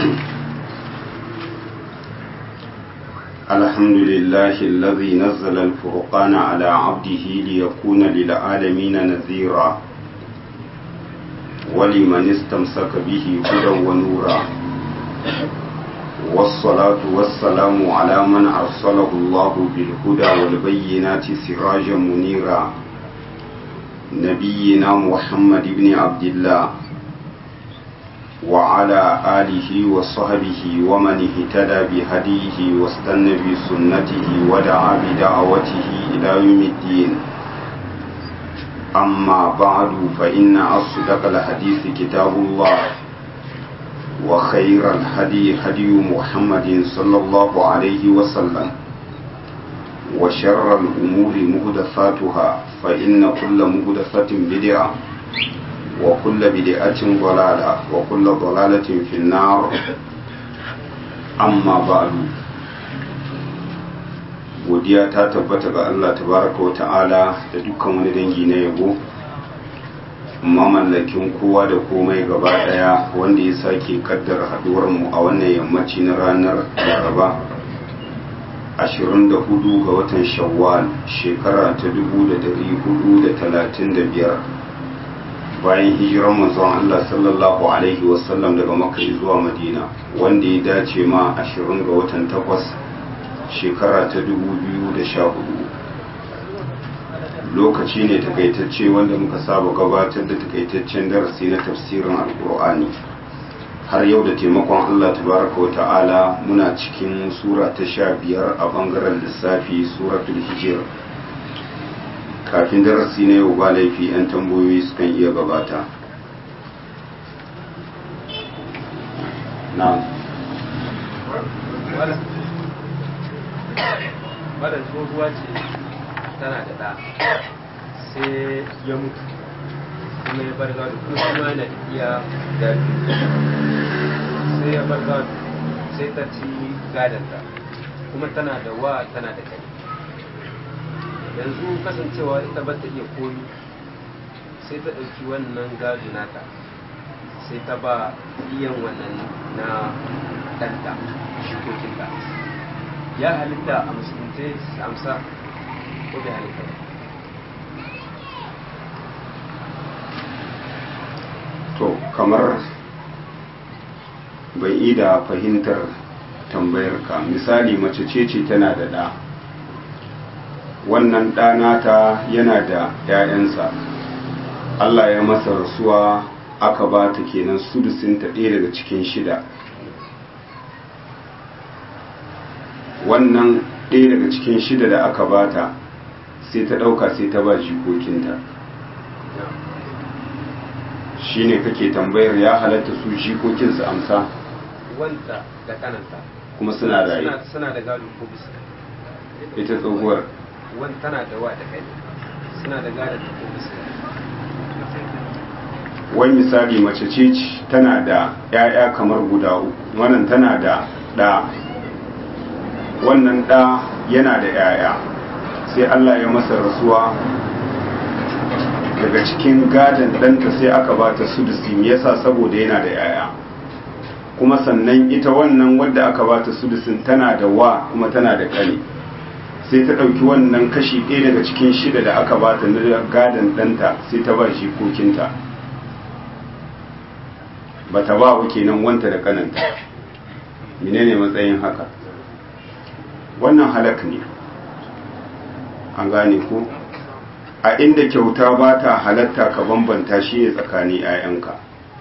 الحمد لله الذي نزل الفرقان على عبده ليكون للعالمين نذيرا ولمن استمسك به هدى ونورا والصلاة والسلام على من أرسله الله بالهدى والبينات سراجا منيرا نبينا محمد بن عبد الله وعلى آله وصحبه ومن اهتدى بهديه واستنى بسنته ودعا بدعوته إلى يوم الدين أما بعد فإن أصدق الحديث كتاب الله وخير الهدي هدي محمد صلى الله عليه وسلم وشر الأمور مهدثاتها فإن كل مهدثة بدعة وكل بدعة ضلالة وكل ضلالة في النار أما بعد godiya ta tabbata ga Allah tabaraka wa ta'ala da dukkan wani dangi na yabo mamallakin kowa da komai gaba daya wanda ya sake kaddara haduwar mu a wannan yammaci na ranar Laraba 24 ga watan Shawwal shekara ta 1435 bayan hijiran manzon Allah sallallahu alaihi wasallam daga Makka zuwa Madina wanda ya dace ma 20 ga watan 8 shekara ta 2014 lokaci ne takaitacce wanda muka saba gabatar da takaitaccen darasi na tafsirin alkur'ani har yau da taimakon Allah tabaraka wa ta'ala muna cikin sura ta sha biyar a bangaren lissafi suratul hijir kafin darasi na yau ba laifi 'yan tambayoyi sukan iya gabata na wadda tsohuwa ce tana da ɗa sai ya mutu kuma ya bar gado kuma shi ma yana da iya gado sai ya bar gado sai ta ci gadonta kuma tana da wa tana da kai yanzu kasancewa ita ba ta iya komi sai ta ɗauki wannan gado nata sai ta ba iyan wannan na ɗanta shikokinta ya halitta a musulunce su amsa ko bai halitta ba to kamar bai yi da fahimtar tambayar ka misali mace ce ce tana da ɗa wannan ɗanata yana da ‘ya'yansa Allah ya masa rasuwa aka ba ta kenan sudusinta ɗaya daga cikin shida wannan ɗaya daga cikin shida da aka ba ta sai ta ɗauka sai ta ba jikokinta shi ne kake tambayar ya halatta su jikokinsu amsa wanta da kananta kuma suna raye suna da gado ko bisa ita tsohuwar wani tana da wa da kai suna da gado ko bisa wai misali mace ce tana da 'ya'ya kamar guda uku wannan tana da ɗa wannan ɗa yana da 'ya'ya sai Allah ya masa rasuwa daga cikin gadon ɗanta sai aka ba ta sudusi yasa saboda yana da 'ya'ya kuma sannan ita wannan wadda aka ba ta sudusin tana da wa kuma tana da ƙane sai ta ɗauki wannan kashi ɗaya daga cikin shida da aka ba ta na gadon ɗanta sai ta ba shi kokinta ba ta ba wa kenan wanta da kananta menene matsayin haka wannan halak ne an gane ko a inda kyauta ba ta halatta ka bambanta shi ne tsakanin 'ya'yanka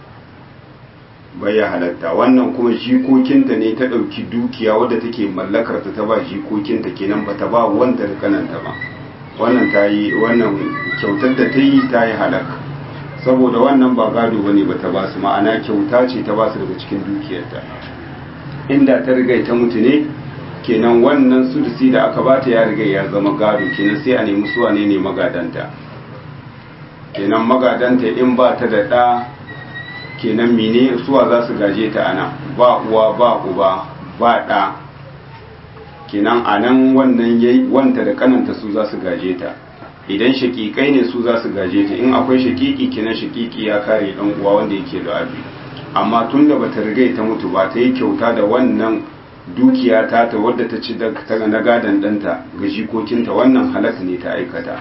ya halatta wannan kuma jikokinta ne ta ɗauki dukiya wadda take mallakar ta ta ba jikokinta kenan ba ta ba wanda da kananta ba wannan ta yi wannan kyautar da ta yi ta yi halaka saboda wannan ba gado ba ne ba ta ba su ma'ana kyauta ce ta ba su daga cikin dukiyarta inda ta riga ta mutu ne kenan wannan sudusi da aka bata ya riga ya zama gado kenan sai a nemi suwa ne ne magadanta kenan magadanta in ba ta da ɗa kenan mene suwa za su gaje ta ana ba uwa ba uba ba ɗa kenan a nan wannan yayi wanta da kananta su za su gaje ta idan shakikai ne su za su gaje ta in akwai shakiki kenan shakiki ya kare dan uwa wanda yake da abi amma tun da bata rigai ta mutu ba ta yi kyauta da wannan dukiya ta ta wadda ta ci daga na gadon ɗanta ga jikokinta wannan halak ne ta aikata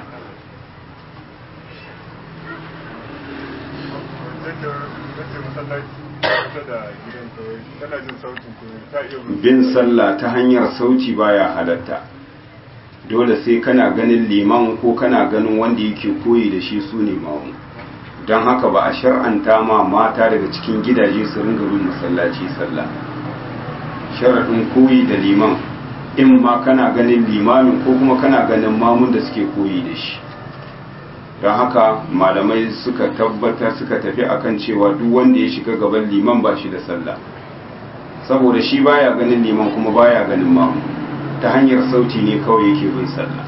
bin sallah ta hanyar sauti baya halatta dole sai kana ganin liman ko kana ganin wanda yake koyi da shi su ne mamu don haka ba a shar'anta ma mata daga cikin gidaje su ringa bin masallaci sallah sharaɗin koyi da liman in ma kana ganin limamin ko kuma kana ganin mamun da suke koyi da shi don haka malamai suka tabbata suka tafi akan cewa duk wanda ya shiga gaban liman ba shi da sallah saboda shi baya ganin liman kuma baya ganin mamu ta hanyar sauti ne kawai yake bin sallah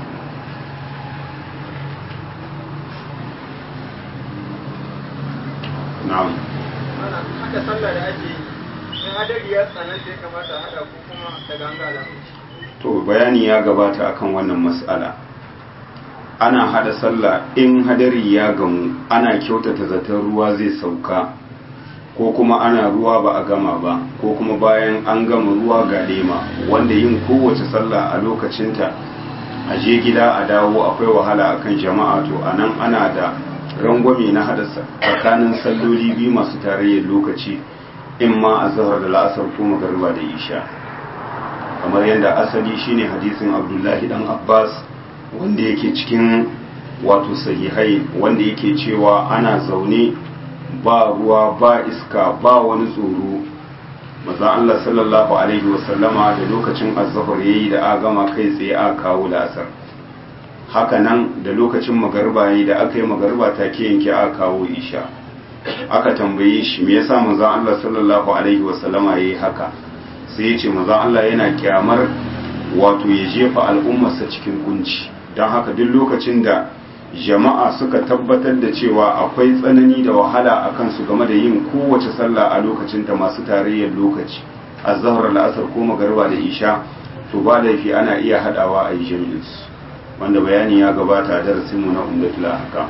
na'am hada sallah da ake yi in hadari ya tsananta ya kamata hada ko kuma da gangala to bayani ya gabata akan wannan mas'ala ana hada sallah in hadari ya gamu ana kyautata zaton ruwa zai sauka ko kuma ana ruwa ba a gama ba ko kuma bayan an gama ruwa ga lema wanda yin kowace sallah a lokacinta a je gida a dawo akwai wahala akan jama'a to anan ana da rangwame na hada tsakanin salloli biyu masu tarayyar lokaci in ma a zahar da la'asar ko magariba da isha kamar yadda asali shine hadisin abdullahi dan abbas wanda yake cikin wato sahihai wanda yake cewa ana zaune ba ruwa ba iska ba wani tsoro maza Allah sallallahu alaihi wasallama da lokacin azzafar yayi da a gama kai tsaye a kawo lasar haka nan da lokacin magarba yayi da aka yi magarba take yanke a kawo isha aka tambaye shi me yasa manzon Allah sallallahu alaihi wasallama yayi haka sai ya ce manzon Allah yana kyamar wato ya jefa al'ummarsa cikin kunci don haka duk lokacin da jama'a suka tabbatar da cewa akwai tsanani da wahala a kansu game da yin kowace sallah a lokacinta masu tarayyar lokaci a zahar la'asar ko magariba da isha to ba laifi ana iya hadawa a yi jami'insu wanda bayani ya gabata a darasinmu na umdatul haka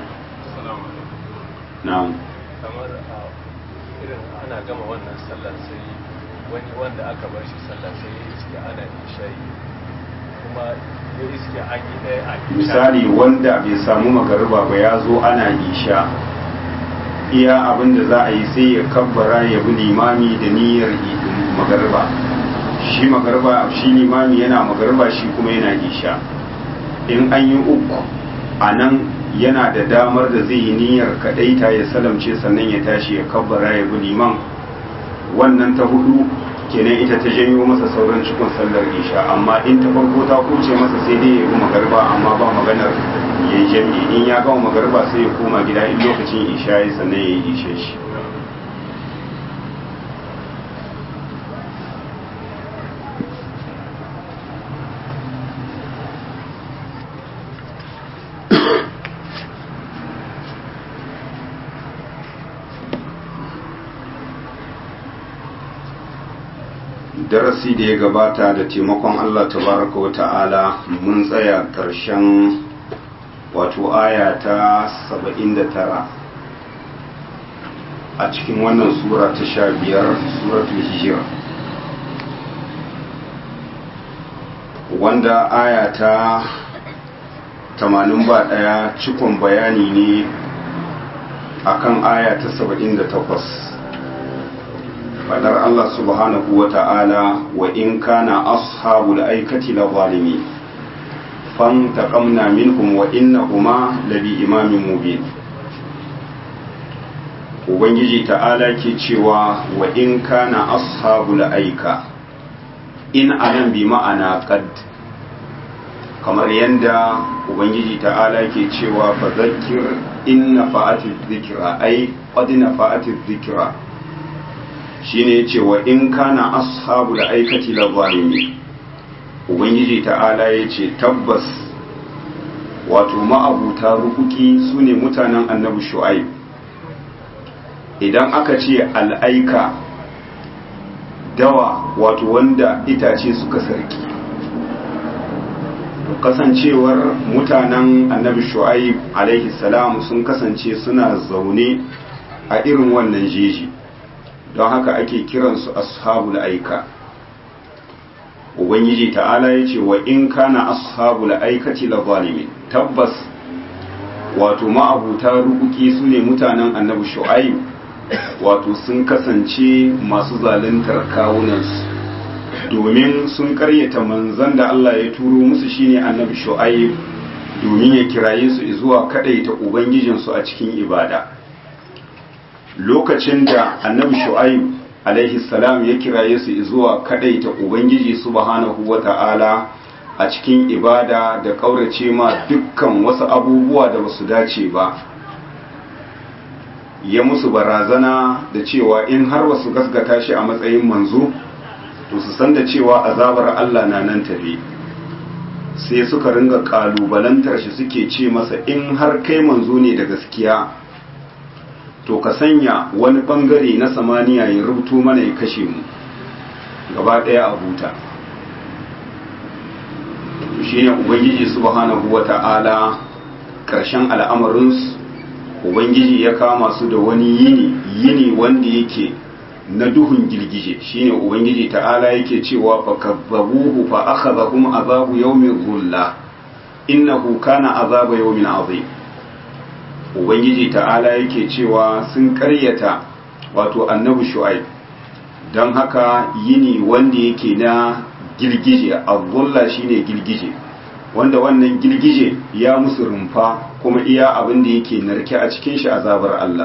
na'am kamar a irin ana gama wannan sallar sai wani wanda aka bar shi sallar sai ya iske ana ishayi kuma ya iske an yi ɗaya a isha misali wanda bai samu magariba ba ya zo ana isha iya abin da za a yi sai ya kabbara ya bi limami da niyyar magariba shi magariba shi limami yana magariba shi kuma yana isha in an yi uku a nan yana da damar da zai yi niyyar kadaita ya salamce sannan ya tashi ya kabbara ya bi liman wannan ta hudu kenan ita ta janyo masa sauran cikin sallar isha amma in ta farko ta kuce masa sai dai ya bi magarba amma ba maganar ya yi jami'i in ya gama magarba sai ya koma gida in lokacin isha ya sannan ya yi ishe shi darasi da ya gabata da taimakon Allah tabaraka wa ta'ala mun tsaya ƙarshen wato aya ta 79 a cikin wannan sura ta sha biyar suratul hijira wanda aya ta 81 cikon bayani ne akan aya ta 78 fadar Allah subhanahu wa ta'ala wa in kana ashabul aikati la zalimi fan taqamna minhum wa innahuma labi imamin mubin ubangiji ta'ala ke cewa wa in kana ashabul aika in anan bi ma'ana qad kamar yanda ubangiji ta'ala ke cewa fa zakkir in nafa'ati dhikra ai qad nafa'ati dhikra shine yace wa in kana ashabul aikati la zalimi ubangiji ta'ala yace tabbas wato ma'abuta rukuki sune mutanen annabi shu'aib idan aka ce al'aika dawa wato wanda itace suka sarki kasancewar mutanen annabi shu'aib alaihi salam sun kasance suna zaune a irin wannan jeji don haka ake kiransu ashabul aika ubangiji ta'ala ya ce wa in kana ashabul aikati la zalimin tabbas wato ma'abuta rukuki su ne mutanen annabi shu'aib wato sun kasance masu zaluntar kawunansu domin sun karyata manzan da Allah ya turo musu shine annabi shu'aib domin ya kiraye su zuwa kadaita ubangijinsu a cikin ibada lokacin da annabi shu'aib alaihi salam ya kiraye su zuwa kadaita ubangiji subhanahu wata'ala a cikin ibada da kaurace ma dukkan wasu abubuwa da basu dace ba ya musu barazana da cewa in har wasu gasgata shi a matsayin manzo to su san da cewa azabar Allah na nan tafe sai suka ringa kalubalantar shi suke ce masa in har kai manzo ne da gaskiya to ka sanya wani bangare na samaniya ya rubuto mana ya kashe mu gaba daya a huta shi ne ubangiji subhanahu wata'ala karshen al'amarinsu ubangiji ya kama su da wani yini yini wanda yake na duhun girgije shine ubangiji ta'ala yake cewa fa kazzabuhu fa akhadhahum azabu yawmin dhulla innahu kana azaba yawmin azim ubangiji ta'ala yake cewa sun karyata wato annabi shu'aib don haka yini wanda yake na girgije azulla shine girgije wanda wannan girgije ya musu rumfa kuma iya abin da yake narke a cikin shi azabar Allah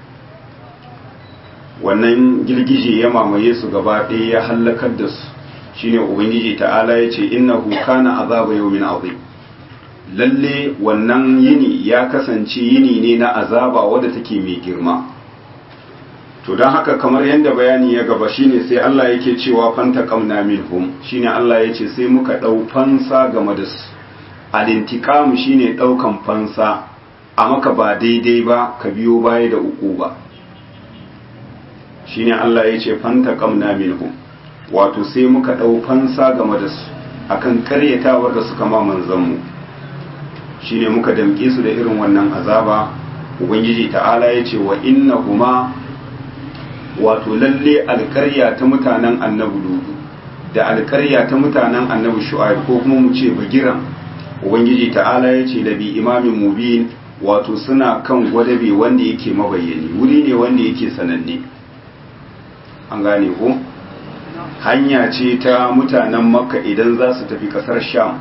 wannan girgije ya mamaye su gaba ɗaya ya hallakar da su shine ubangiji ta'ala ya ce innahu kana azaba yawmin azim lalle wannan yini ya kasance yini ne na azaba wadda take mai girma to don haka kamar yadda bayani ya gaba shine sai Allah yake cewa fanta kamna minhum shine Allah ya ce sai muka ɗau fansa game da su alintikam shine ɗaukan fansa a maka ba daidai ba ka biyo baya da uku ba shine Allah ya ce fanta kamna minhum wato sai muka ɗau fansa game da su akan karyatawar da suka ma manzanmu shine muka damƙe su da irin wannan azaba ubangiji ta'ala ya ce wa inna huma wato lalle alkarya ta mutanen annabi ludu da alkarya ta mutanen annabi shu'aib ko kuma mu ce bagiran ubangiji ta'ala ya ce labi imamin mubin wato suna kan gwadabe wanda yake mabayyani wuri ne wanda yake sananne an gane ko hanya ce ta mutanen makka idan za su tafi kasar sham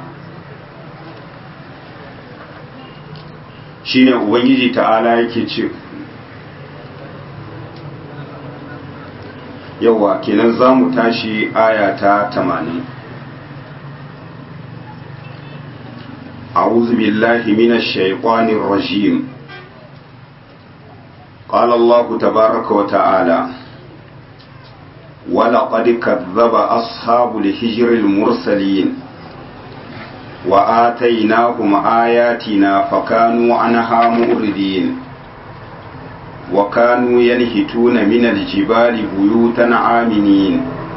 shine ubangiji ta'ala yake ce yawa kenan za mu tashi aya ta tamanin أعوذ بالله من الشيطان الرجيم قال الله تبارك وتعالى ولقد كذب أصحاب الحجر المرسلين وآتيناهم آياتنا فكانوا عنها مؤردين وكانوا ينهتون من الجبال بيوتا عامنين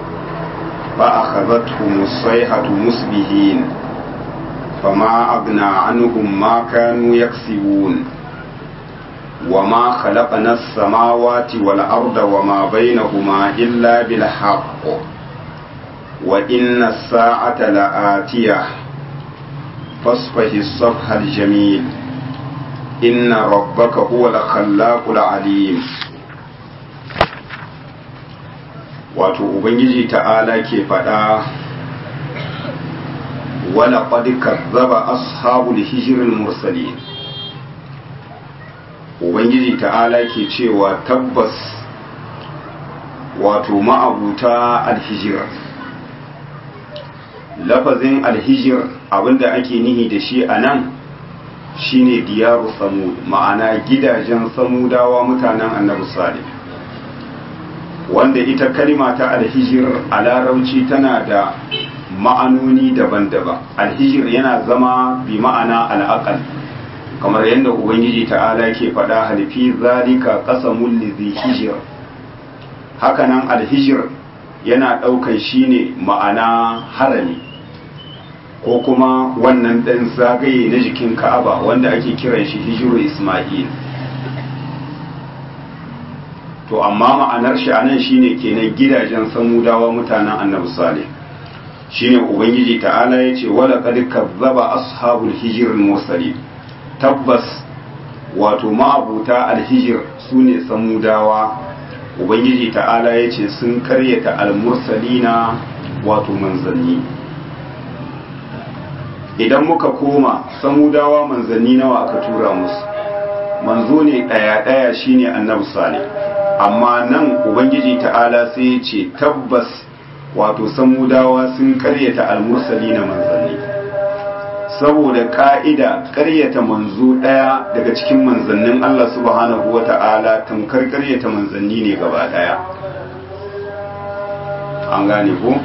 فأخذتهم الصيحة مسبهين فما أغنى عنهم ما كانوا يكسبون وما خلقنا السماوات والأرض وما بينهما إلا بالحق وإن الساعة لآتية فاصفه الصفح الجميل إن ربك هو الخلاق العليم wato ubangiji ta'ala ke faɗa wala qad kazzaba ashabul hijril mursalin ubangiji ta'ala ke cewa tabbas wato ma'abuta alhijir lafazin alhijir abinda ake nihi da shi a nan shine diyaru samud ma'ana gidajen samudawa mutanen annabi salih wanda ita kalima ta alhijir a larauci tana da ma'anoni daban-daban alhijir yana zama bi ma'ana al'aqal kamar yadda ubangiji ta'ala ke faɗa halifi zalika qasamul lidhi hijir hakanan alhijir yana ɗaukan shine ma'ana harami ko kuma wannan ɗan zagaye na jikin ka'aba wanda ake kiran shi hijiru isma'il to amma ma'anar shi anan shine kenan gidajen samudawa mutanen annabi salih shine ubangiji ta'ala ya ce wala qad kazzaba ashabul hijr al tabbas wato ma'abuta alhijir sune samudawa ubangiji ta'ala ya ce sun karyata almursalina wato manzanni idan muka koma samudawa manzanni nawa aka tura musu manzo ne ɗaya-ɗaya shine annabi salih amma nan ubangiji ta'ala sai ya ce tabbas wato samudawa sun karyata almursali na manzanni saboda ka'ida karyata manzo ɗaya daga cikin manzannin Allah subhanahu wa ta'ala tamkar karyata manzanni ne gaba ɗaya an gane ko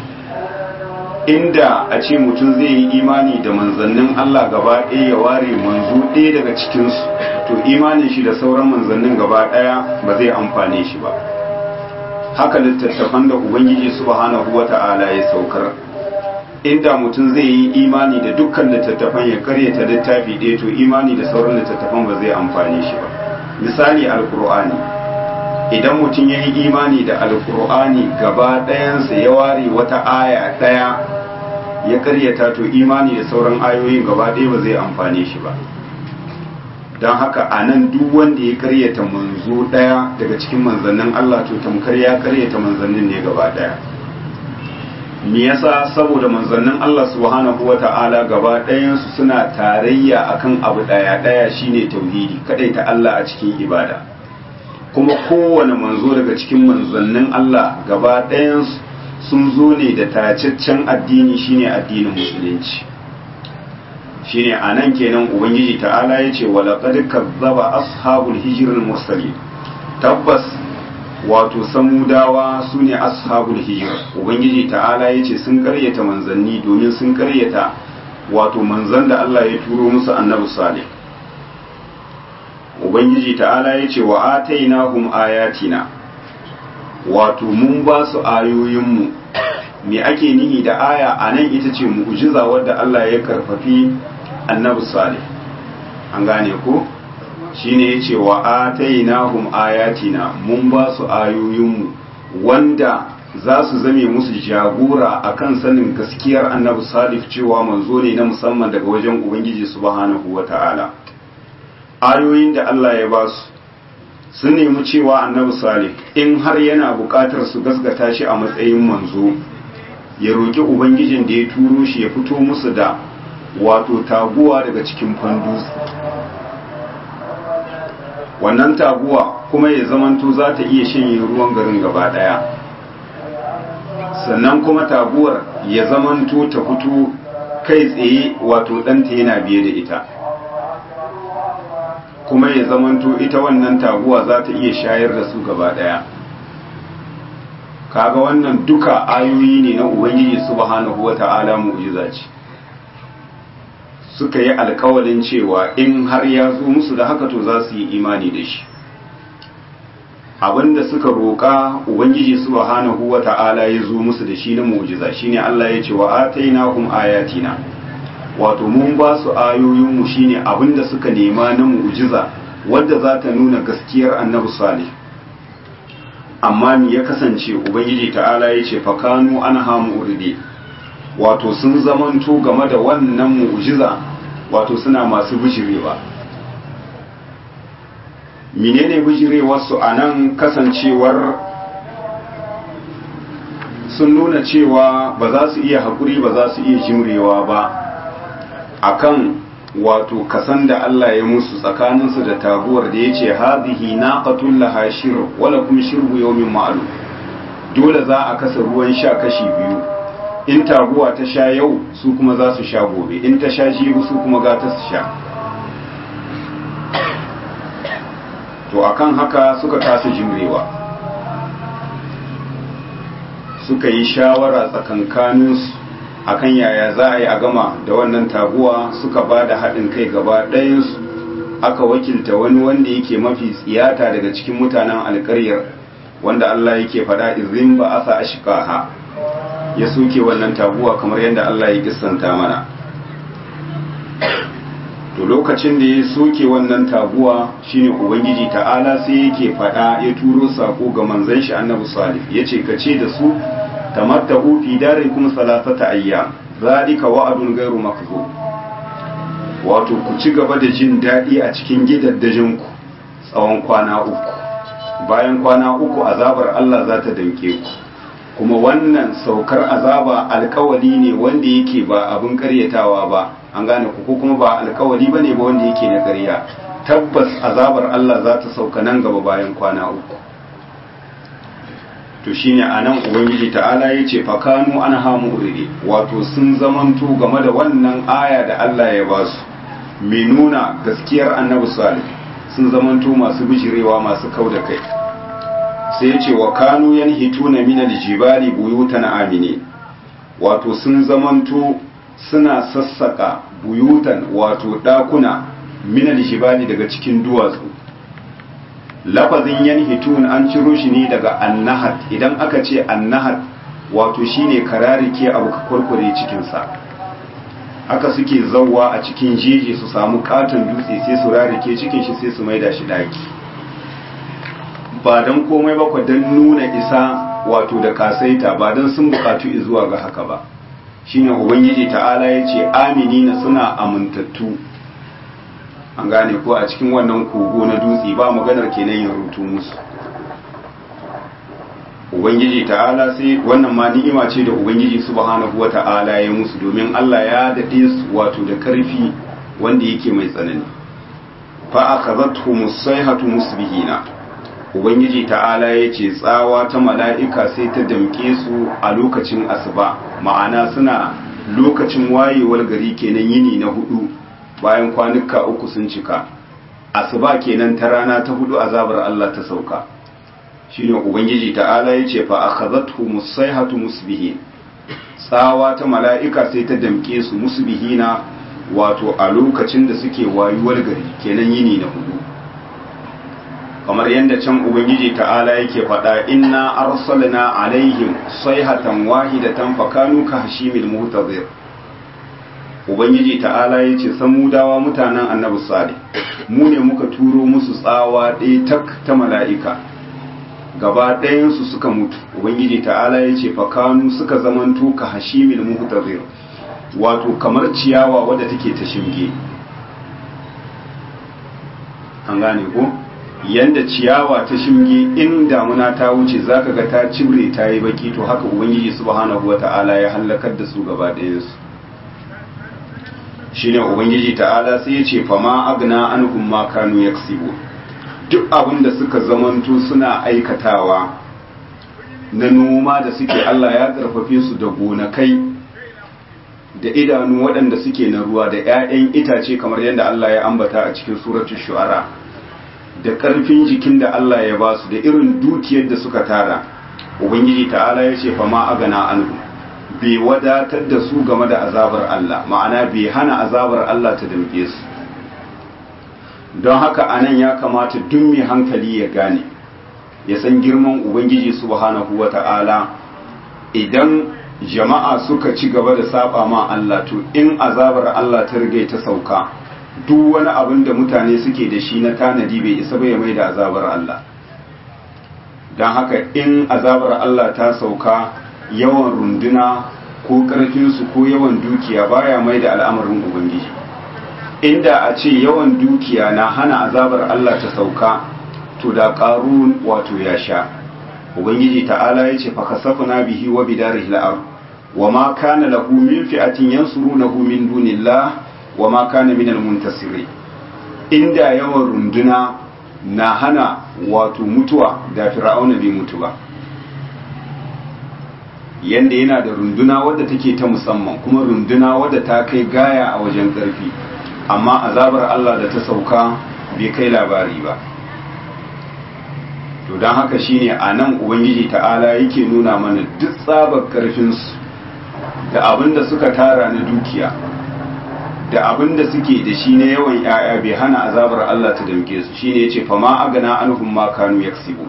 inda a ce mutum zai yi imani da manzannin Allah gaba ɗaya ya ware manzo ɗaya daga cikinsu to imanin shi da sauran manzannin gaba ɗaya ba zai amfane shi ba haka littattafan da ubangiji subhanahu wata'ala ya saukar inda mutum zai yi imani da dukkan littattafan ya karyata littafi ɗaya to imani da sauran littattafan ba zai amfane shi ba misali alkur'ani idan mutum ya yi imani da alkur'ani gaba ɗayansa ya ware wata aya ɗaya ya karyata to imani da sauran ayoyin gaba ɗaya ba zai amfane shi ba don haka a nan duk wanda ya karyata manzo ɗaya daga cikin manzannin Allah to tamkar ya karyata manzannin ne gaba ɗaya me yasa saboda manzannin Allah subhanahu wa ta'ala gaba ɗayansu suna tarayya akan abu ɗaya ɗaya shine tauhidi ta Allah a cikin ibada kuma kowane manzo daga cikin manzannin Allah gaba ɗayansu sun zo ne da tacaccen addini shine addinin musulunci shine a nan kenan ubangiji ta'ala ya ce walaƙad kazzaba ashabul hijirul mursali tabbas wato samudawa su ne ashabul hijir ubangiji ta'ala ya ce sun karyata manzanni domin sun karyata wato manzan da Allah ya turo musu annabi salih ubangiji ta'ala ya ce wa atainahum ayatina wato mun ba su ayoyinmu me ake nihi da aya a nan ita ce mu'jiza wadda Allah ya karfafi annabi salih an gane ko shine yace wa atainahum ayatina mun ba su ayoyinmu wanda za su zame musu jagora akan sanin gaskiyar annabi salih cewa manzo ne na musamman daga wajen ubangiji subhanahu wata'ala ayoyin da Allah ya ba su sun nemi cewa annabi salih in har yana buƙatar su gaskata shi a matsayin manzo ya roƙi ubangijin da ya turo shi ya fito musu da wato taguwa daga cikin fandus wannan taguwa kuma ya zamanto za ta iya shanye ruwan garin gaba daya sannan kuma taguwar ya zamanto ta fito kai tsaye wato ɗanta yana biye da ita kuma ya zamanto ita wannan taguwa za ta iya shayar da su gaba daya kaga wannan duka ayoyi ne na ubangiji subhanahu wata'ala mu'jiza ce suka yi alkawalin cewa in har ya zo musu da haka to za su yi imani da shi abinda suka roƙa ubangiji subhanahu wata'ala ya zo musu da shi na mu'jiza shine Allah ya ce wa atainahum ayatina wato mun ba su ayoyin mu shine abinda suka nema na mu'jiza wadda za ta nuna gaskiyar annabi salih amma me ya kasance ubangiji ta'ala ya ce fakanu anha mu'ridi wato sun zamanto game da wannan mu'jiza wato suna masu bijirewa menene bijirewarsu a nan kasancewar sun nuna cewa ba za su iya haƙuri ba za su iya jimrewa ba akan wato kasan da Allah ya musu tsakaninsu da taguwar da ya ce hazihi naqatul laha shir wala kum shirbu yawmin ma'lum dole za a kasa ruwan sha kashi biyu in taguwa ta sha yau su kuma za su sha gobe in ta sha jiru su kuma ga ta su sha to akan haka suka kasa jimrewa suka yi shawara tsakankaninsu akan yaya za a yi a gama da wannan taguwa suka ba da haɗin kai gaba ɗayansu aka wakilta wani wanda yake mafi tsiyata daga cikin mutanen alƙaryar wanda Allah yake faɗa izin ba asa ashqaha ya soke wannan taguwa kamar yadda Allah ya kissanta mana to lokacin da ya soke wannan taguwa shine ubangiji ta'ala sai yake faɗa ya turo sako ga manzon shi annabi salih yace ka ce da su tamattahu fi darikum salasata ayyam zalika wa'adun ghairu makdhub wato ku ci gaba da jin daɗi a cikin gidaddajinku tsawon kwana uku bayan kwana uku azabar Allah za ta danke ku kuma wannan saukar azaba alkawali ne wanda yake ba abin karyatawa ba an gane ku ko kuma ba alkawali ba ne ba wanda yake na karya tabbas azabar Allah za ta sauka nan gaba bayan kwana uku to shine anan ubangiji ta'ala ya ce fakanu an hamu uridi wato sun zamanto game da wannan aya da Allah ya ba su mai nuna gaskiyar annabi salih sun zamanto masu bijirewa masu kau da kai sai ya ce wa kanu yanhituna min aljibali buyutan amini wato sun zamanto suna sassaka buyutan wato dakuna min aljibali daga cikin duwatsu lafazin yanhitun an ciro shi ne daga annahat idan aka ce annahat wato shine kararike abu ka kurkure cikin sa haka suke zawwa a cikin jeji su samu katon dutse sai su rarike cikin shi sai su maida shi daki ba don komai ba don nuna isa wato da kasaita ba don sun bukatu zuwa ga haka ba shine ubangiji ta'ala ya ce aminina suna amintattu an gane ko a cikin wannan kogo na dutse ba maganar kenan yin rutu musu ubangiji ta'ala sai wannan ma ni'ima ce da ubangiji subhanahu wa ta'ala ya musu domin Allah ya dade su wato da karfi wanda yake mai tsanani fa akhadhatuhum as-sayhatu musbihina ubangiji ta'ala ya ce tsawa ta mala'ika sai ta damke su a lokacin asuba ma'ana suna lokacin wayewar gari kenan yini na hudu bayan kwanuka uku sun cika asuba kenan ta rana ta hudu azabar Allah ta sauka shine ubangiji ta'ala ya ce fa akhadhathu musaihatu musbihin tsawa ta mala'ika sai ta damke su musbihina wato a lokacin da suke wayuwar gari kenan yini na hudu kamar yadda can ubangiji ta'ala yake faɗa inna arsalna alaihim sayhatan wahidatan fakanu ka hashimil muhtazir ubangiji ta'ala yace samudawa mutanen annabi salih mu ne muka turo musu tsawa ɗaya tak ta mala'ika gaba ɗayansu suka mutu ubangiji ta'ala yace fakanu suka zamanto ka hashimil muhtazir wato kamar ciyawa wadda take ta shimge an gane ko yanda ciyawa ta shinge in damuna ta wuce zaka ga ta cibre ta yi baki to haka ubangiji subhanahu wata'ala ya halakar da su gaba ɗayansu shine ubangiji ta'ala sai ya ce fama agna anhum ma kanu yaksibu duk abin da suka zamanto suna aikatawa na noma da suke Allah ya karfafe su da gonakai da idanu waɗanda suke na ruwa da 'ya'yan itace kamar yadda Allah ya ambata a cikin suratul shu'ara da ƙarfin jikin da Allah ya ba su da irin dukiyar da suka tara ubangiji ta'ala ya ce fa ma agana anhu bai wadatar da su game da azabar Allah ma'ana bai hana azabar Allah ta damke su don haka anan ya kamata duk mai hankali ya gane ya san girman ubangiji subhanahu wata'ala idan jama'a suka ci gaba da saba ma Allah to in azabar Allah ta rige ta sauka duk wani abin da mutane suke da shi na tanadi bai isa bai mai da azabar Allah don haka in azabar Allah ta sauka yawan runduna ko ƙarfinsu ko yawan dukiya baya mai da al'amarin ubangiji inda a ce yawan dukiya na hana azabar Allah ta sauka to da ƙarun wato ya sha ubangiji ta'ala ya ce fakasafuna bihi wa bidarihi al'ar wa ma kana lahu min fi'atin yansurunahu min dunillah wa ma kana minal muntasiri inda yawan runduna na hana wato mutuwa da fir'auna bai mutu ba yanda yana da runduna wadda take ta musamman kuma runduna wadda ta kai gaya a wajen ƙarfi amma azabar Allah da ta sauka bai kai labari ba to don haka shine a nan ubangiji ta'ala yake nuna mana duk tsabar ƙarfinsu da abin da suka tara na dukiya da abin da suke da shi na yawan ‘ya'ya bai hana azabar Allah ta damke su shi ne ya ce fama agana anhum ma kanu yaksibu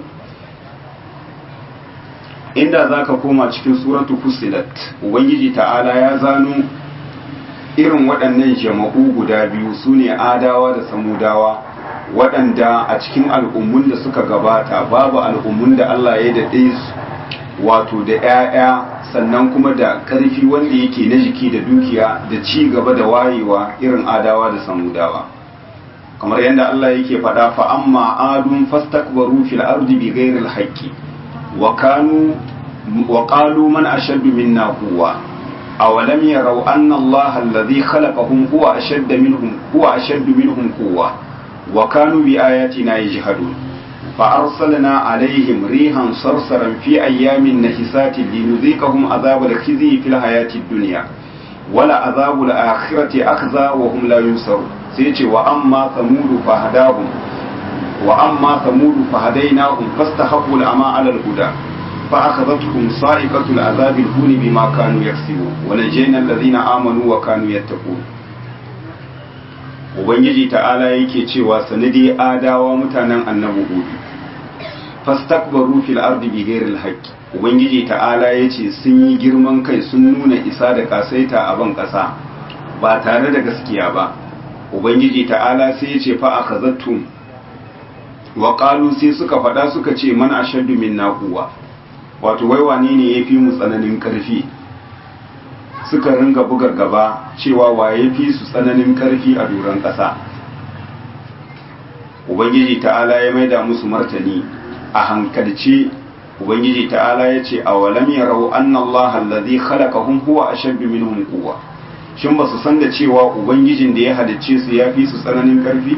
inda za ka koma cikin suratu fusilat ubangiji ta'ala ya zano irin waɗannan jama'u guda biyu su ne adawa da samudawa waɗanda a cikin al'ummun da suka gabata babu al'ummun da Allah ya daɗe su wato da ‘ya'ya sannan kuma da ƙarfi wanda yake na jiki da dukiya da ci gaba da wayewa irin adawa da samudawa kamar yadda Allah yake faɗa fa amma adun fastakbaru fil ardi bi ghairil haqqi wa kanu wa qalu man ashaddu minna quwwa awalam yarau anna Allah alladhi khalaqahum huwa ashadda minhum huwa ashaddu minhum quwwa wa kanu bi ayatina yajhadun fa arsalna alaihim rihan sarsaran fi ayyamin nahisati linudhiqahum azab al-khizi fil hayati ad-dunya wala azab al-akhirati akhza wa hum la yunsarun sai ce wa amma samudu fa hadahum wa amma samudu fa hadainahum fastahaqqu al-ama 'ala al-huda fa akhadhatuhum sa'iqatu al-'adhab al-huni bima kanu yaksibun wa najayna alladhina amanu wa kanu yattaqun ubangiji ta'ala yake cewa sanadi adawa mutanen annabi hudu fastakbaru fil ardi bighairi al-haqq ubangiji ta'ala yace sun yi girman kai sun nuna isa da kasaita a ban kasa ba tare da gaskiya ba ubangiji ta'ala sai ya ce fa akhazattum wa qalu sai suka faɗa suka ce man ashaddu minna quwwa wato wai wane ne yafi mu tsananin karfi suka ringa buga gaba cewa waye fi su tsananin karfi a duran ƙasa ubangiji ta'ala ya maida musu martani a hankalce ubangiji ta'ala ya ce awalam yarau anna allaha alladhi khalaqahum huwa ashaddu minhum quwwa shin ba su san da cewa ubangijin da ya halicce su ya fi su tsananin karfi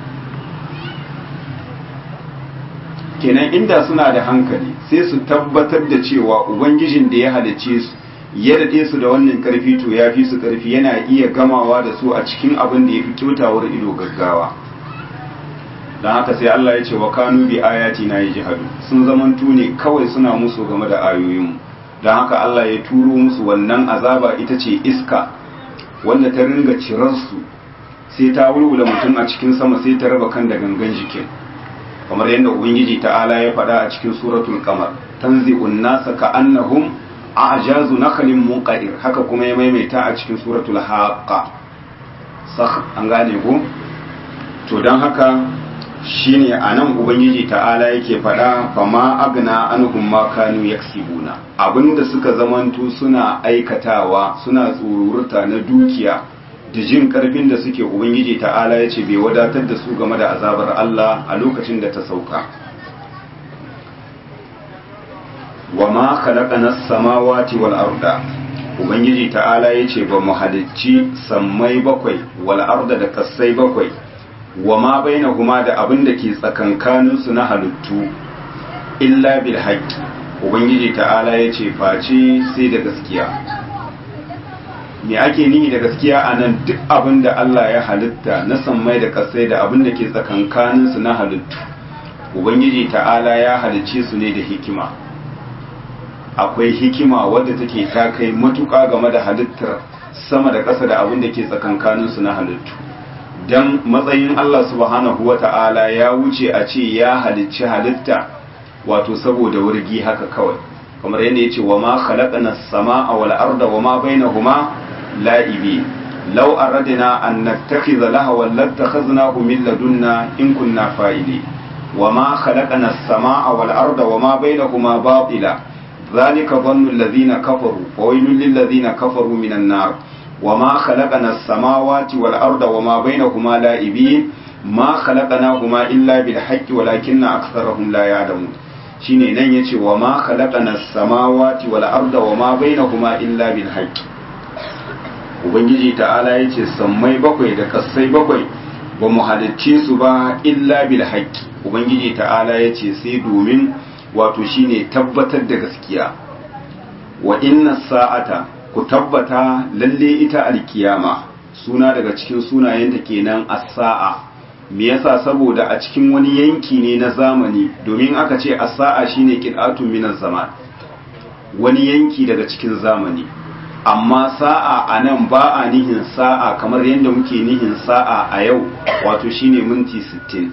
kenan inda suna da hankali sai su tabbatar da cewa ubangijin da ya halicce su ya daɗe su da wannan karfi to ya fi su karfi yana iya gamawa da su a cikin abin da ya fi kyautawar ido gaggawa don haka sai Allah ya ce wa kanu bi ayati na jihadu sun zamantu ne kawai suna musu game da ayoyinmu don haka Allah ya turo musu wannan azaba ita ce iska wanda ta ringa cirarsu sai ta wulwula mutum a cikin sama sai ta raba kan da gangan jikin kamar yadda ubangiji ta'ala ya faɗa a cikin suratul qamar tanzi'un nasa ka'annahum a'jazu nakhlin munqadir haka kuma ya maimaita a cikin suratul haqqa sakh an gane ko to dan haka shine anan ubangiji ta'ala yake faɗa fama agna anhum ma kanu yaksibuna abinda suka zamanto suna aikatawa suna tsururta na dukiya da jin karfin da suke ubangiji ta'ala ya ce bai wadatar da su game da azabar Allah a lokacin da ta sauka wa ma khalaqana as-samawati wal arda ubangiji ta'ala ya ce ba mu halicci sammai bakwai wal arda da kasai bakwai wa ma bainahuma da abin da ke tsakankanin su na halittu illa bil haqqi ubangiji ta'ala ya ce face sai da gaskiya me ake nihi da gaskiya a nan duk abin da Allah ya halitta na sammai da kasai da abin da ke tsakankanin su na halittu ubangiji ta'ala ya halicce su ne da hikima akwai hikima wadda take ta kai matuƙa game da halittar sama da ƙasa da abin da ke tsakankanin su na halittu dan matsayin Allah subhanahu wata'ala ya wuce a ce ya halicci halitta wato saboda wurgi haka kawai kamar yadda yace wa ma khalaqna as-samaa wal arda wa ma bainahuma la'ibi law aradna an nattakhidha lahawan lattakhadnahu min ladunna in kunna fa'ili wa ma khalaqna as-samaa wal arda wa ma bainahuma batila dhalika dhannu alladhina kafaru wa waylun lil ladhina kafaru minan nar wa ma khalaqna as-samawati wal arda wa ma bainahuma la'ibin ma khalaqnahuma illa bil haqqi walakinna aktharahum la ya'lamun shine nan yace wa ma khalaqana as-samawati wal arda wa ma bainahuma illa bil haqq ubangiji ta'ala yace sammai bakwai da kasai bakwai ba mu halicce su ba illa bil haqq ubangiji ta'ala yace sai domin wato shine tabbatar da gaskiya wa inna sa'ata ku tabbata lalle ita alkiyama suna daga cikin sunayenta kenan as-sa'a me yasa saboda a cikin wani yanki ne na zamani domin aka ce as-sa'a shine qit'atun min zaman wani yanki daga cikin zamani amma sa'a anan ba a nihin sa'a kamar yadda muke nihin sa'a a yau wato shine minti 60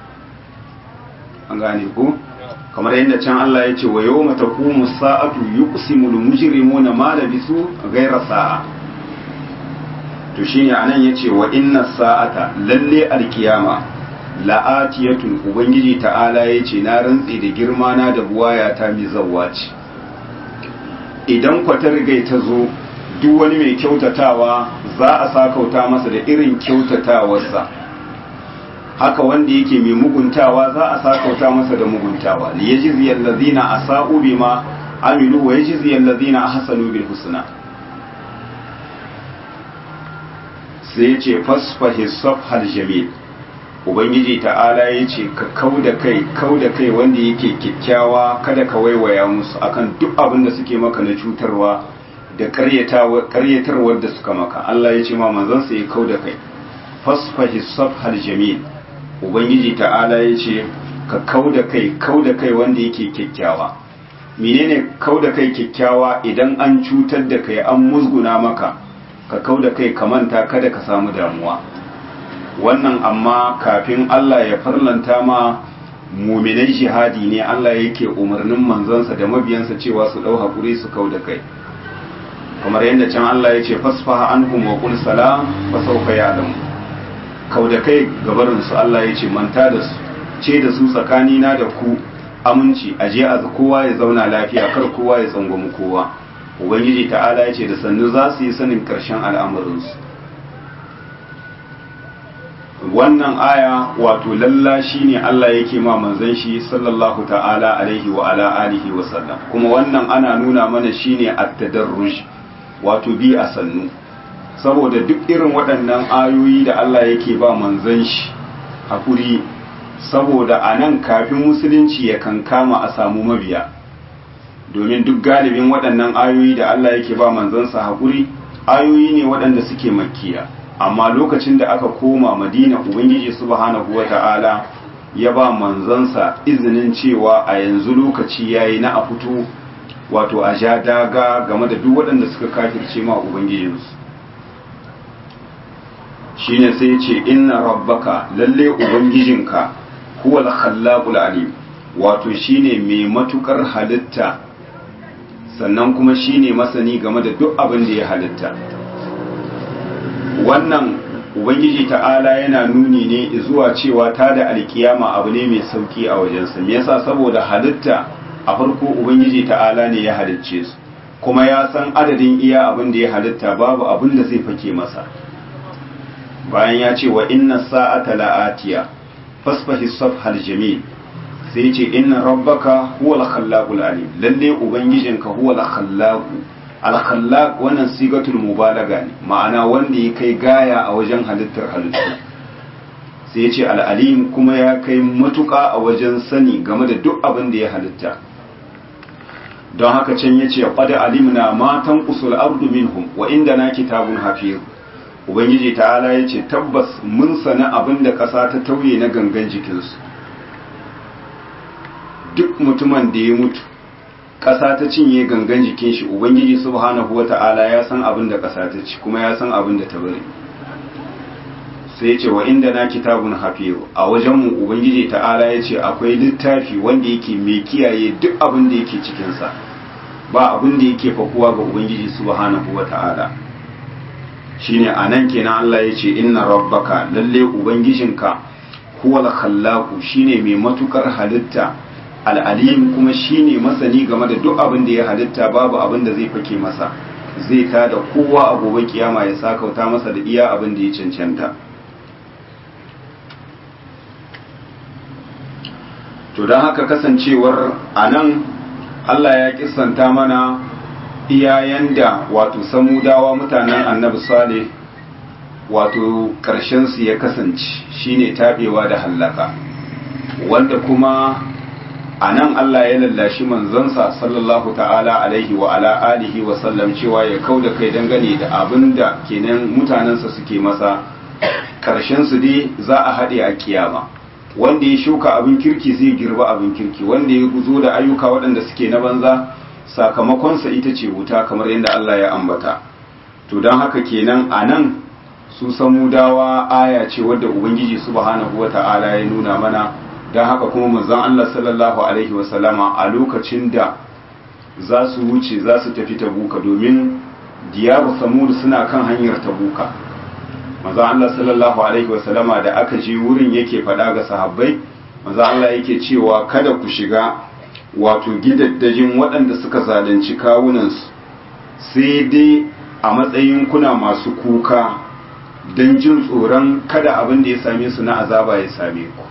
an gane ko kamar yadda can Allah ya ce wa yawma taqumu sa'atu yuqsimul mujrimuna ma labisu ghayra sa'a to shine anan yace wa inna sa'ata lalle alkiyama la'atiyatun ubangiji ta'ala yace na rantsi da girma na da buwaya ta mi zawwa ce idan kwatar gai ta zo duk wani mai kyautatawa za a sakauta masa da irin kyautatawarsa haka wanda yake mai muguntawa za a sakauta masa da muguntawa li yajzi allazina asa'u bima amilu wa yajzi allazina ahsanu bil husna sai yace fasfahi safhal jamil ubangiji ta'ala yace ka kauda kai kauda kai wanda yake kikkiawa kada ka waiwaya musu akan duk abin da suke maka na cutarwa da karyatarwar da suka maka Allah ya ce ma manzon sa ya kauda kai fasfahi safhal jamil ubangiji ta'ala ya ce ka kauda kai kauda kai wanda yake kyakkyawa menene kauda kai kyakkyawa idan an cutar da kai an musguna maka ka kauda kai ka manta kada ka samu damuwa wannan amma kafin Allah ya farlanta ma muminai jihadi ne Allah yake umarnin manzansa da mabiyansa cewa su dau hakuri su kauda kai kamar yadda can Allah ya ce fasfaha anhum wa qul salam fa sawfa ya'lamu kauda kai gabarin su Allah ya ce manta da su ce da su tsakani na da ku aminci aje a kowa ya zauna lafiya kar kowa ya tsangwami kowa ubangiji ta'ala ya ce da sannu za su yi sanin karshen al'amuransu wannan aya wato lalla shine Allah yake ma manzon shi sallallahu ta'ala alaihi wa ala alihi wa sallam kuma wannan ana nuna mana shine at-tadarruj wato bi a sannu saboda duk irin waɗannan ayoyi da Allah yake ba manzon shi hakuri saboda anan kafin musulunci ya kankama a samu mabiya domin duk galibin waɗannan ayoyi da Allah yake ba manzansa hakuri ayoyi ne waɗanda suke makkiya amma lokacin da aka koma madina ubangiji subhanahu wata'ala ya ba manzansa izinin cewa a yanzu lokaci yayi na a fito wato a ja daga game da duk waɗanda suka kafirce ma ubangijinsu shine sai ce inna rabbaka lalle ubangijinka huwal khallaqul alim wato shine mai matukar halitta sannan kuma shine masani game da duk abin da ya halitta wannan ubangiji ta'ala yana nuni ne zuwa cewa ta da alkiyama abu ne mai sauki a wajensa me yasa saboda halitta a farko ubangiji ta'ala ne ya halicce su kuma ya san adadin iya abin da ya halitta babu abin da zai fake masa bayan ya ce wa inna sa'ata la'atiya fasfahi safhal jamil sai ce inna rabbaka huwal khallaqul alim lalle ubangijinka huwal khallaqu al-khallaq wannan sigatul mubalaga ne ma'ana wanda ya kai gaya a wajen halittar halittu sai ya ce al-alim kuma ya kai matuƙa a wajen sani game da duk abin da ya halitta don haka can ya ce qad alimna ma tanqusul ardu minhum wa indana kitabun hafiz ubangiji ta'ala ya ce tabbas mun sana abin da ƙasa ta tauye na gangan jikinsu duk mutumin da ya mutu ƙasa ta cinye gangan jikin shi ubangiji subhanahu wata'ala ya san abin da ƙasa ta ci kuma ya san abin da ta bari sai ce wa inda na kitabun hafiyu a wajenmu ubangiji ta'ala ya ce akwai littafi wanda yake mai kiyaye duk abin da yake cikinsa ba abin da yake fakuwa ga ubangiji subhanahu wata'ala shine a nan kenan Allah ya ce inna rabbaka lalle ubangijinka huwal khallaqu shine mai matukar halitta al'alim kuma shine masani game da duk abin da ya halitta babu abin da zai fake masa zai ta da kowa a gobe kiyama ya sakauta masa da iya abin da ya cancanta to don haka kasancewar a nan Allah ya kisanta mana iyayen da wato samudawa mutanen annabi saleh wato su ya kasance shine tabewa da hallaka wanda kuma a nan Allah ya lallashi manzansa sallallahu ta'ala alaihi wa ala alihi wa sallam cewa ya kau da kai dangane da abin da kenan mutanensa suke masa su dai za a haɗe a kiyama wanda ya shuka abin kirki zai girba abin kirki wanda ya zo da ayyuka waɗanda suke na banza sakamakonsa ita ce wuta kamar yadda Allah ya ambata to don haka kenan a nan su samudawa aya ce wadda ubangiji subhanahu wa ta'ala ya nuna mana don haka kuma manzon Allah sallallahu alaihi wasallama a lokacin da za su wuce za su tafi tabuka domin diyaru samud suna kan hanyar tabuka manzo Allah sallallahu alaihi wasallama da aka je wurin yake faɗa ga sahabbai manzo Allah yake cewa kada ku shiga wato gidaddajin waɗanda suka zalunci kawunansu sai dai a matsayin kuna masu kuka don jin tsoron kada abin da ya same su na azaba ya same ku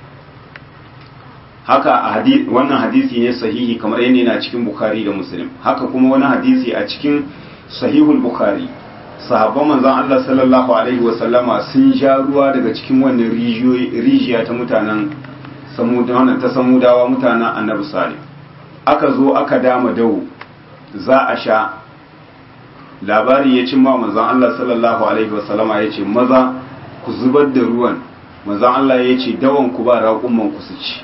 haka a wannan hadisi ne sahihi kamar yadda yana cikin bukhari da muslim haka kuma wani hadisi a cikin sahihul bukhari sahabban manzon Allah sallallahu alaihi wasallama sun sha ruwa daga cikin wannan rijiya ta mutanen ta samudawa mutanen annabi salih aka zo aka dama dawo za a sha labari ya cimma manzon Allah sallallahu alaihi wasallama ya ce maza ku zubar da ruwan manzon Allah ya ce dawon ku ba raƙumman ku su ci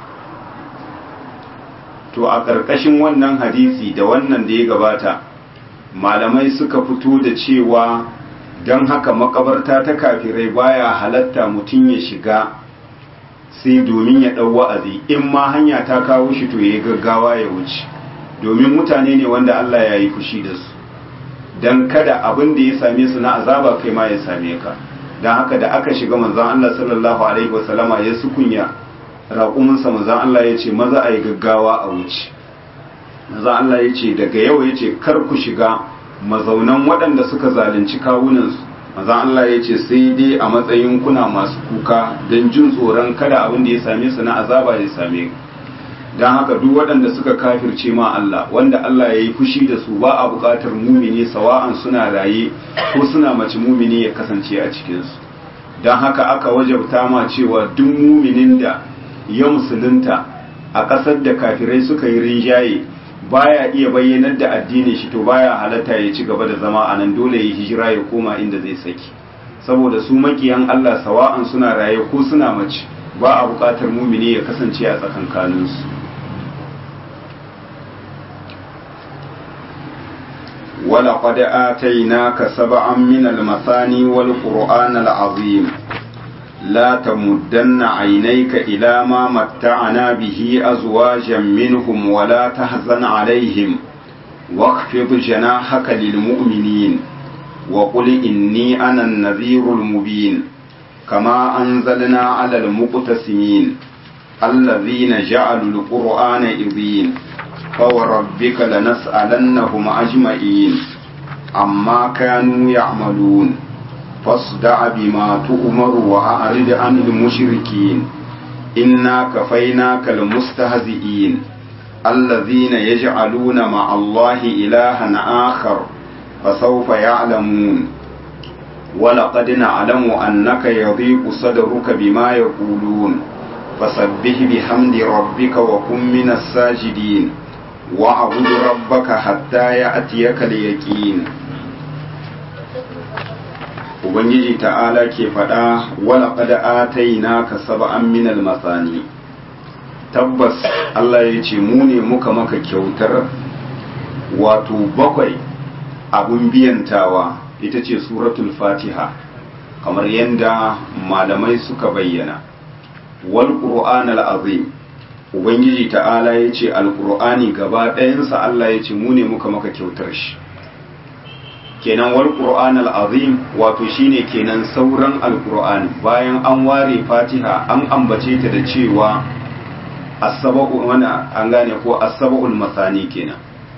to a ƙarƙashin wannan hadisi da wannan da ya gabata malamai suka fito da cewa don haka makabarta ta kafirai baya halatta mutum ya shiga sai domin ya ɗau wa'azi in ma hanya ta kawo shi to ya gaggawa ya wuce domin mutane ne wanda Allah ya yi fushi da su don kada abin da ya same su na azaba kai ma ya same ka don haka da aka shiga manzan Allah sallallahu alaihi wasallama ya sukunya raƙuminsa manzan Allah ya ce maza a yi gaggawa a wuce manzan Allah ya ce daga yau ya ce kar ku shiga mazaunan waɗanda suka zalunci kawunansu manzan Allah ya ce sai dai a matsayin kuna masu kuka don jin tsoron kada abin da ya same su na azaba ya same ku don haka duk waɗanda suka kafirce ma Allah wanda Allah ya yi fushi da su ba a buƙatar mumini sawa'an suna raye ko suna mace mumini ya kasance a cikinsu don haka aka wajabta ma cewa duk muminin da ya musulunta a ƙasar da kafirai suka yi rinjaye baya iya bayyanar da addinin shi to baya halatta ya ci gaba da zama a nan dole ya hijira ya koma inda zai saki saboda su makiyan Allah sawa'an suna raye ko suna mace ba a buƙatar mumini ya kasance a tsakankaninsu ولقد آتيناك سبعا من المثاني والقرآن العظيم لا تمدن عينيك إلى ما متعنا به أزواجا منهم ولا تحزن عليهم واخفض جناحك للمؤمنين وقل إني أنا النذير المبين كما أنزلنا على المقتسمين الذين جعلوا القرآن إذين فوربك لنسألنهم أجمعين عما كانوا يعملون فاصدع بما تؤمر وأعرض عن المشركين إنا كفيناك المستهزئين الذين يجعلون مع الله إلها آخر فسوف يعلمون ولقد نعلم أنك يضيق صدرك بما يقولون فسبح بحمد ربك وكن من الساجدين واعبد ربك حتى يأتيك اليقين Ubangiji ta'ala ke faɗa wala ƙada ataina ka saba'an minal masani tabbas Allah ya ce mu ne muka maka kyautar wato bakwai abun biyantawa ita ce suratul fatiha kamar yadda malamai suka bayyana wal qur'an azim ubangiji ta'ala ya ce alqur'ani gaba ɗayansa Allah ya ce mu ne muka maka kyautar shi kenan wal qur'an azim wato shine kenan sauran alqur'ani bayan an ware fatiha an ambace ta da cewa as-sab'u wana an gane ko as-sab'ul masani kenan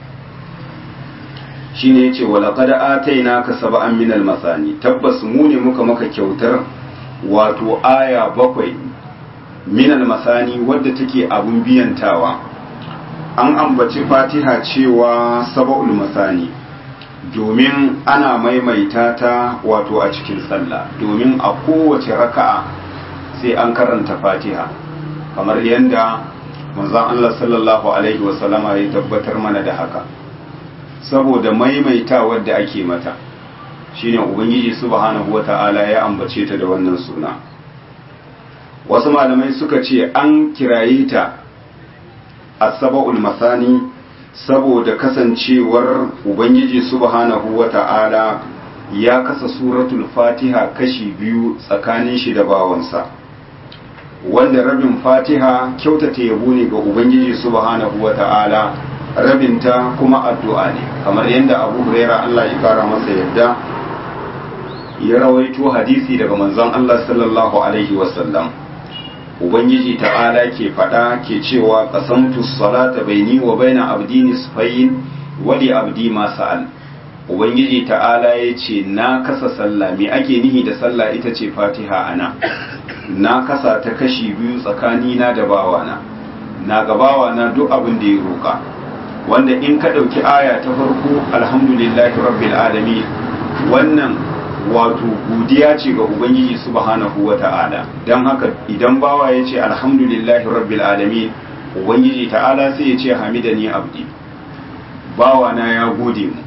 shine yace wala qad atainaka sab'an minal masani tabbas mu ne muka maka kyautar wato aya bakwai minal masani wadda take abun biyantawa an ambaci fatiha cewa sab'ul masani domin ana maimaita ta wato a cikin sallah domin a kowace raka'a sai an karanta fatiha kamar yadda manzon Allah sallallahu alaihi wasallama ya tabbatar mana da haka saboda maimaita wadda ake mata shine ubangiji subhanahu wata'ala ya ambace ta da wannan suna wasu malamai suka ce an kiraye ta as-saba'ul masani saboda kasancewar ubangiji subhanahu wata'ala ya kasa suratul fatiha kashi biyu tsakanin shi da bawansa wanda rabin fatiha kyautata yabo ne ga ubangiji subhanahu wata'ala rabinta kuma addu'a ne kamar yadda abu huraira Allah ya kara masa yadda ya rawaito hadisi daga manzon Allah sallallahu alaihi wasallam ubangiji ta'ala ke faɗa ke cewa qasamtu salata baini wa baina abdi nisfayn wa li abdi ma sa'al ubangiji ta'ala ya ce na kasa sallah me ake nihi da sallah ita ce fatiha ana na kasa ta kashi biyu tsakanina da bawana na ga bawana duk abin da ya roƙa wanda in ka ɗauki aya ta farko alhamdulillahi rabbil alamin wannan wato godiya ce ga ubangiji subhanahu wa ta'ala don haka idan bawa ya ce alhamdulillahi rabbil alamin ubangiji ta'ala sai ya ce hamidani abdi bawa na ya gode mu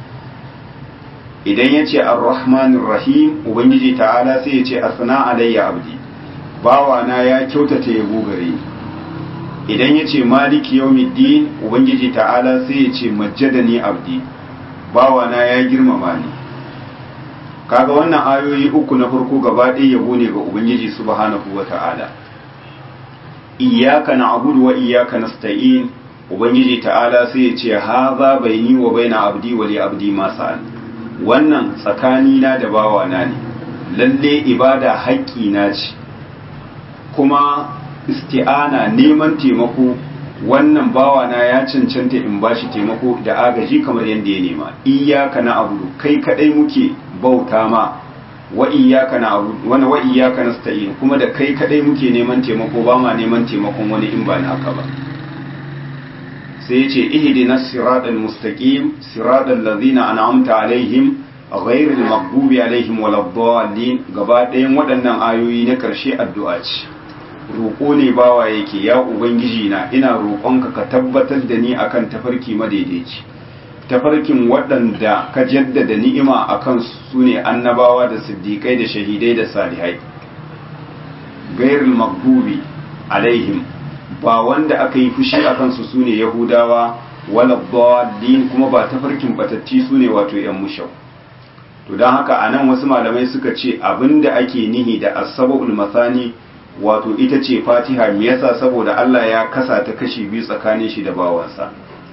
idan ya ce arrahmanir rahim ubangiji ta'ala sai ya ce asna alayya abdi bawa na ya kyautata yabo gare ni idan ya ce maliki yawmiddin ubangiji ta'ala sai ya ce majjadani abdi bawa na ya girmama ni kaga wannan ayoyi uku na farko gaba ɗaya yabo ne ga ubangiji subhanahu wata'ala iyyaka na'budu wa iyyaka nasta'in ubangiji ta'ala sai ya ce haza baini wa baina abdi wa li abdi ma sa'al wannan tsakani na da bawa na ne lalle ibada haƙƙi na ce kuma isti'ana neman taimako wannan bawa na ya cancanta in bashi taimako da agaji kamar yadda ya nema iyyaka na'budu kai kadai muke bauta ma wa iyyaka na'budu wa wa iyyaka nasta'in kuma da kai kadai muke neman taimako ba ma neman taimakon wani in ba naka ba sai yace ihdinas siratal mustaqim siratal ladzina an'amta alaihim ghairil maghdubi alaihim waladdallin gaba ɗayan waɗannan ayoyi na ƙarshe addu'a ce roƙo ne bawa yake ya ubangiji na ina roƙonka ka tabbatar da ni akan tafarki madaidaici tafarkin waɗanda ka jaddada ni'ima a kan su ne annabawa da siddiƙai da shahidai da salihai gairul magdubi alaihim ba wanda aka yi fushi a kansu su ne yahudawa wala dalin kuma ba tafarkin batatti su ne wato yan mushau to don haka a nan wasu malamai suka ce abinda ake nihi da asaba'ul masani wato ita ce fatiha me yasa saboda Allah ya kasa ta kashi biyu tsakanin shi da bawansa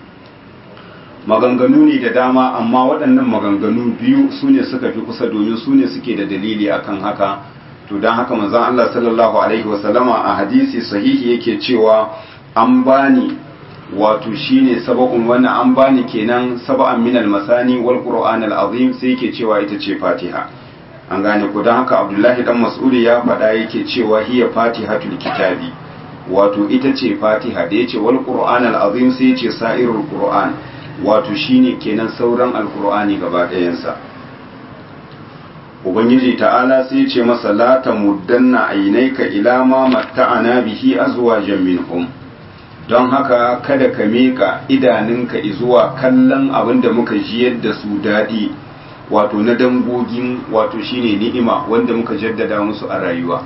maganganu ne da dama amma waɗannan maganganu biyu su ne suka fi kusa domin su ne suke da dalili akan haka to don haka manzon Allah sallallahu alaihi wasallama a hadisi sahihi yake cewa an bani wato shine saba'un wannan an bani kenan saba'an min al-masani wal qur'an al-azim sai yake cewa ita ce fatiha an gane ku don haka abdullahi dan mas'udi ya faɗa yake cewa hiya fatihatul kitabi wato ita ce fatiha da yace wal qur'an al-azim sai yace sa'irul qur'an wato shine kenan sauran alqur'ani gaba ɗayansa ubangiji ta'ala sai ce masa la tamuddanna aynaika ila ma matta'ana bihi azwajan minhum don haka kada ka meka idanunka zuwa kallon abin da muka jiyar da su daɗi wato na dangogin wato shine ni'ima wanda muka jaddada musu a rayuwa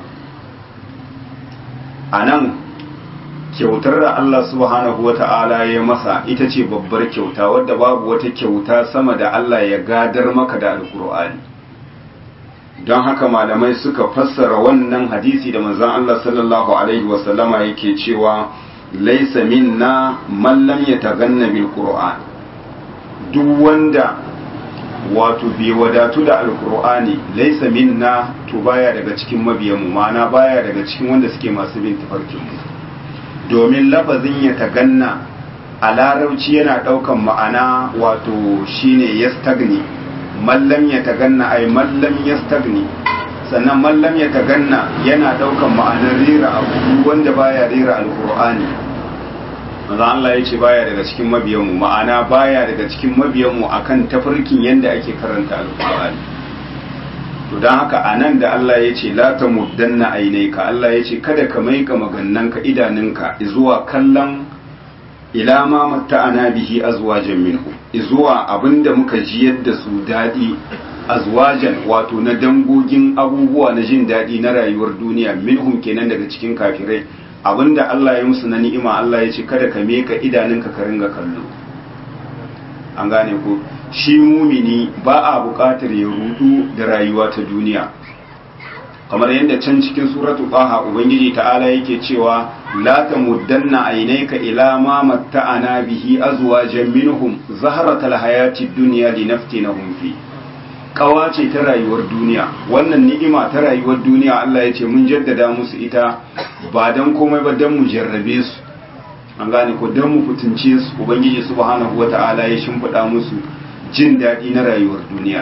a nan kyautar da Allah subhanahu wa ta'ala ya masa ita ce babbar kyauta wadda babu wata kyauta sama da Allah ya gadar maka da alkur'ani don haka malamai suka fassara wannan hadisi da manzon Allah sallallahu alaihi wasallama yake cewa laisa minna man lam yataganna bil qur'an duk wanda wato bai wadatu da alkur'ani laisa minna to baya daga cikin mabiyanmu ma'ana baya daga cikin wanda suke masu bin tafarkinmu domin lafazin ya taganna a larauci yana ɗaukan ma'ana wato shine yastagni mallam ya taganna ai mallam yastagni sannan mallam ya taganna yana ɗaukan ma'anar rera abu wanda baya rera alkur'ani manzo Allah ya ce baya daga cikin mabiyanmu ma'ana baya daga cikin mabiyanmu akan tafarkin yanda ake karanta alkur'ani to don haka a nan da Allah ya ce la ta muddanna ainaika Allah ya ce kada ka maika magannanka idanunka zuwa kallon ila ma matta'ana bihi azwajan minhu zuwa abinda muka jiyar da su dadi azwajan wato na dangogin abubuwa na jin dadi na rayuwar duniya minhum kenan daga cikin kafirai abinda Allah ya musu na ni'ima Allah ya ce kada ka meka idanunka ka ringa kallo an gane ko shi mumini ba a buƙatar ya rudu da rayuwa ta duniya kamar yadda can cikin suratu qaha ubangiji ta'ala yake cewa la tamuddanna aynayka ila ma matta'ana bihi azwajan minhum zahratal hayati dunya linaftinahum fi kawa ce ta rayuwar duniya wannan ni'ima ta rayuwar duniya Allah ya ce mun jaddada musu ita ba dan komai ba dan mu jarrabe su an gane ko dan mu fitince su ubangiji subhanahu wata'ala ya shimfiɗa musu jin daɗi na rayuwar duniya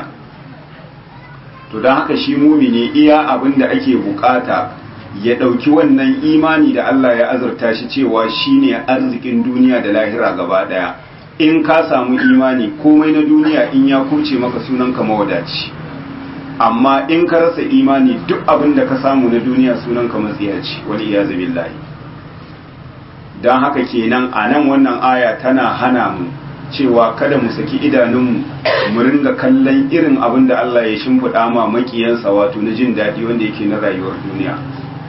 to don haka shi mumini iya abin da ake bukata ya ɗauki wannan imani da Allah ya azurta shi cewa shine arzikin duniya da lahira gaba ɗaya in ka samu imani komai na duniya in ya kuce maka sunan ka mawadaci amma in ka rasa imani duk abin da ka samu na duniya sunan ka matsiyaci wani iyazu billahi don haka kenan a nan wannan aya tana hana mu cewa kada mu saki idanunmu mu ringa kallon irin abin da Allah ya shimfiɗa ma makiyansa wato na jin daɗi wanda yake na rayuwar duniya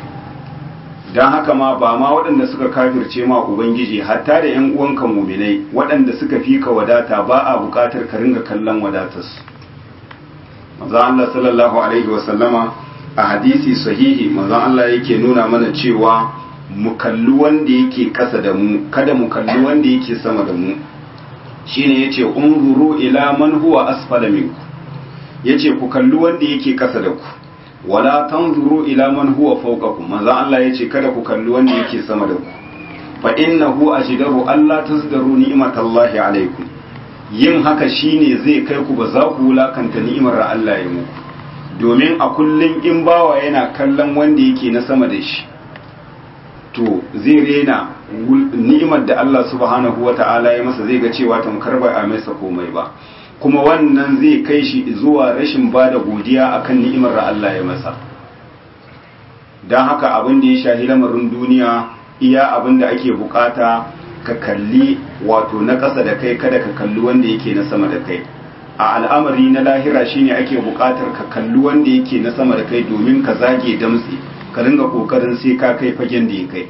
don haka ma ba ma waɗanda suka kafirce ma ubangiji hatta da ‘yan uwanka muminai waɗanda suka fi ka wadata ba a buƙatar ka ringa kallon wadatarsu maza Allah sallallahu alaihi wasallama a hadisi sahihi maza Allah yake nuna mana cewa mu kalli wanda yake ƙasa da mu kada mu kalli wanda yake sama da mu shine yace unzuru ila man huwa asfala minku yace ku kalli wanda yake ƙasa da ku wala tanzuru ila man huwa fawqakum manzo Allah yace kada ku kalli wanda yake sama da ku fa innahu ajdaru alla tazdaru ni'matallahi alaikum yin haka shine zai kai ku ba za ku wulakanta ni'imar Allah ya muku domin a kullun in bawa yana kallon wanda yake na sama da shi to zai rena ni'imar da Allah subhanahu wata'ala ya masa zai ga cewa tamkar ba a masa komai ba kuma wannan zai kai shi zuwa rashin ba da godiya akan ni'imar da Allah ya masa don haka abin da ya shahi lamarin duniya iya abin da ake bukata ka kalli wato na ƙasa da kai kada ka kalli wanda yake na sama da kai a al'amari na lahira shine ake bukatar ka kalli wanda yake na sama da kai domin ka zage damtse ka ringa kokarin sai ka kai fagen da ya kai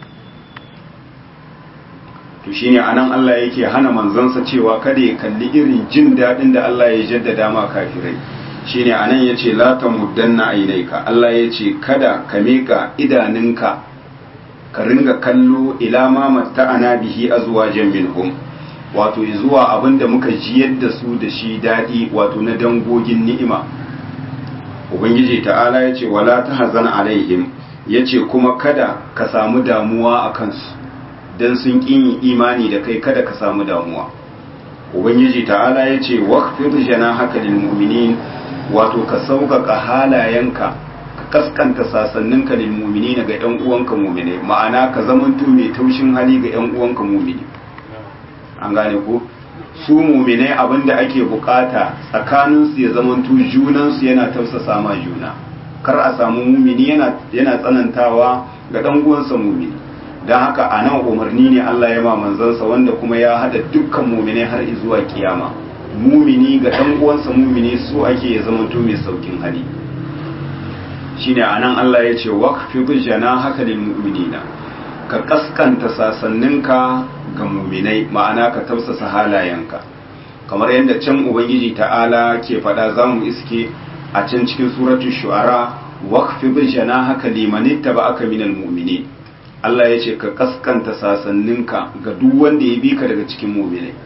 to shine anan Allah yake hana manzansa cewa kada ya kalli irin jin daɗin da Allah ya jaddada ma kafirai shine anan yace la tamuddanna ainaika Allah yace kada ka mika idaninka ka ringa kallo ila ma matta'ana bihi azwajan minhum wato zuwa abinda muka jiyar da su da shi daɗi wato na dangogin ni'ima ubangiji ta'ala yace wala tahzan alaihim yace kuma kada ka samu damuwa a kansu dan sun ƙin imani da kai kada ka samu damuwa ubangiji ta'ala ya ce waqfid janahaka lil mu'minin wato ka sauƙaƙa halayenka ka kaskanta sasanninka lil mu'minin ga ƴan uwanka mu'mine ma'ana ka zamanto mai taushin hali ga ƴan uwanka mu'mini an gane ko su mu'mine abinda ake bukata tsakanin su ya zamanto junan su yana tausasa ma juna kar a samu mu'mini yana yana tsanantawa ga ɗan uwansa mu'mini don haka a nan umarni ne Allah ya ma manzansa wanda kuma ya hada dukkan mumine har zuwa kiyama mumini ga dan uwansa mumini so ake ya zama to mai saukin hali shine a nan Allah ya ce waqfi janahaka lil mu'minina ka kaskanta sasanninka ga muminai ma'ana ka tausasa halayenka kamar yadda can ubangiji ta'ala ke faɗa zamu iske a can cikin suratul shu'ara waqfi janahaka liman ittaba'aka minal mu'minin Allah ya ce ka kaskanta sasanninka ga duk wanda ya bi ka daga cikin muminai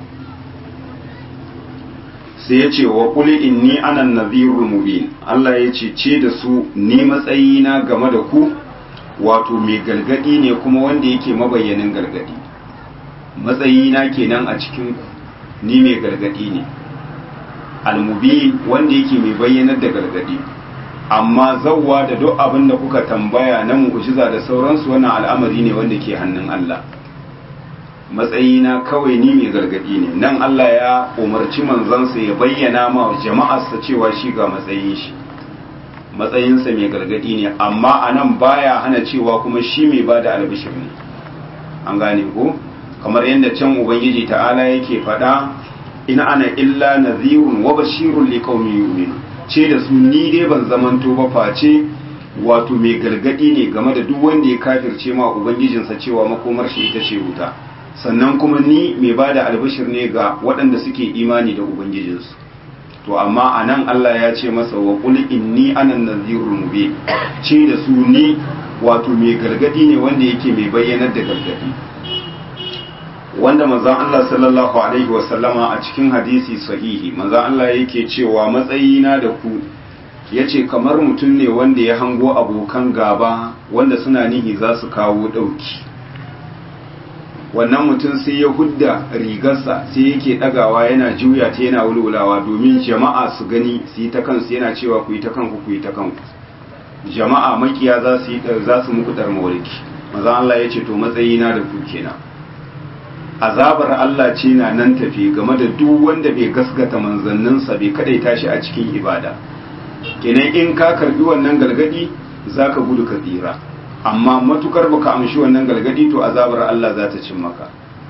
sai ya ce wa kuli inni anan nadhirul mubin Allah ya ce ce da su ni matsayina game da ku wato mai galgadi ne kuma wanda yake mabayyanin galgadi matsayina kenan a cikin ku ni mai galgadi ne almubin wanda yake mai bayyanar da galgadi amma zawwa da duk abin da kuka tambaya na mu'jiza da sauransu wannan al'amari ne wanda ke hannun Allah matsayina kawai ni mai gargadi ne nan Allah ya umarci manzansa ya bayyana ma jama'arsa cewa shi ga matsayin shi matsayinsa mai gargadi ne amma a nan baya hana cewa kuma shi mai ba da albishir ne an gane ko kamar yadda can ubangiji ta'ala yake faɗa ina ana illa nazirun wa bashirun liqaumin yu'minun ce da su ni dai ban zamanto ba face wato mai gargadi ne game da duk wanda ya kafirce ma ubangijinsa cewa makomar shi ita ce wuta sannan kuma ni mai ba da albashir ne ga waɗanda suke imani da ubangijinsu to amma a nan Allah ya ce masa wa qul inni ana nazirul mubin ce da su ni wato mai gargadi ne wanda yake mai bayyanar da gargadi wanda manzon Allah sallallahu alaihi wasallama a cikin hadisi sahihi manzon Allah yake cewa matsayina da ku yace kamar mutum ne wanda ya hango abokan gaba wanda suna nihi za su kawo ɗauki wannan mutum sai ya hudda rigarsa sai yake ɗagawa yana juya ta yana wulwulawa domin jama'a su gani su yi ta kansu yana cewa ku yi ta kanku ku yi ta kanku jama'a makiya za su yi za su muku darmawarki manzon Allah ya ce to matsayina da ku kenan azabar Allah ce na nan tafi game da duk wanda bai gaskata manzanninsa bai kadai tashi a cikin ibada kenan in ka karbi wannan galgadi zaka gudu ka tsira amma matukar baka amshi wannan galgadi to azabar Allah za ta cin maka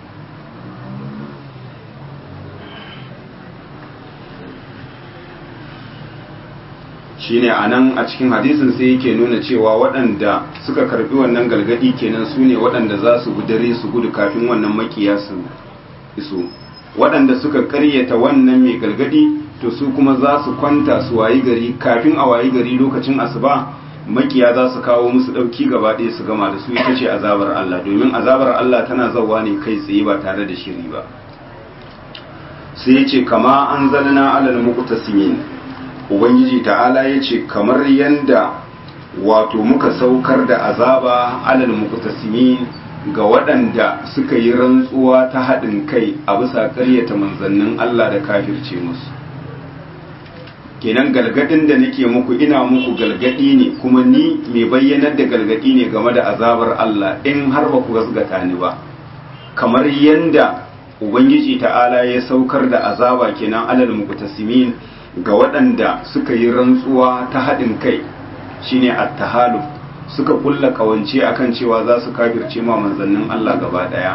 shine anan a cikin hadisin sai yake nuna cewa waɗanda suka karbi wannan galgadi kenan su ne waɗanda za su gudare su gudu kafin wannan makiya su iso waɗanda suka karyata wannan mai galgadi to su kuma za su kwanta su wayi gari kafin a wayi gari lokacin asuba makiya za su kawo musu ɗauki gaba ɗaya su gama da su ita ce azabar Allah domin azabar Allah tana zawa ne kai tsaye ba tare da shiri ba sai ya ce kama an zalna alal muqtasimin ubangiji ta'ala ya ce kamar yanda wato muka saukar da azaba alal muqtasimin ga waɗanda suka yi rantsuwa ta haɗin kai a bisa ƙaryata manzannin Allah da kafirce musu kenan galgadin da nake muku ina muku galgadi ne kuma ni mai bayyanar da galgadi ne game da azabar Allah in har ba ku gasgata ni ba kamar yanda ubangiji ta'ala ya saukar da azaba kenan alal muqtasimin ga waɗanda suka yi rantsuwa ta haɗin kai shine at-tahaluf suka kulla kawance akan cewa za su kafirce ma manzannin Allah gaba ɗaya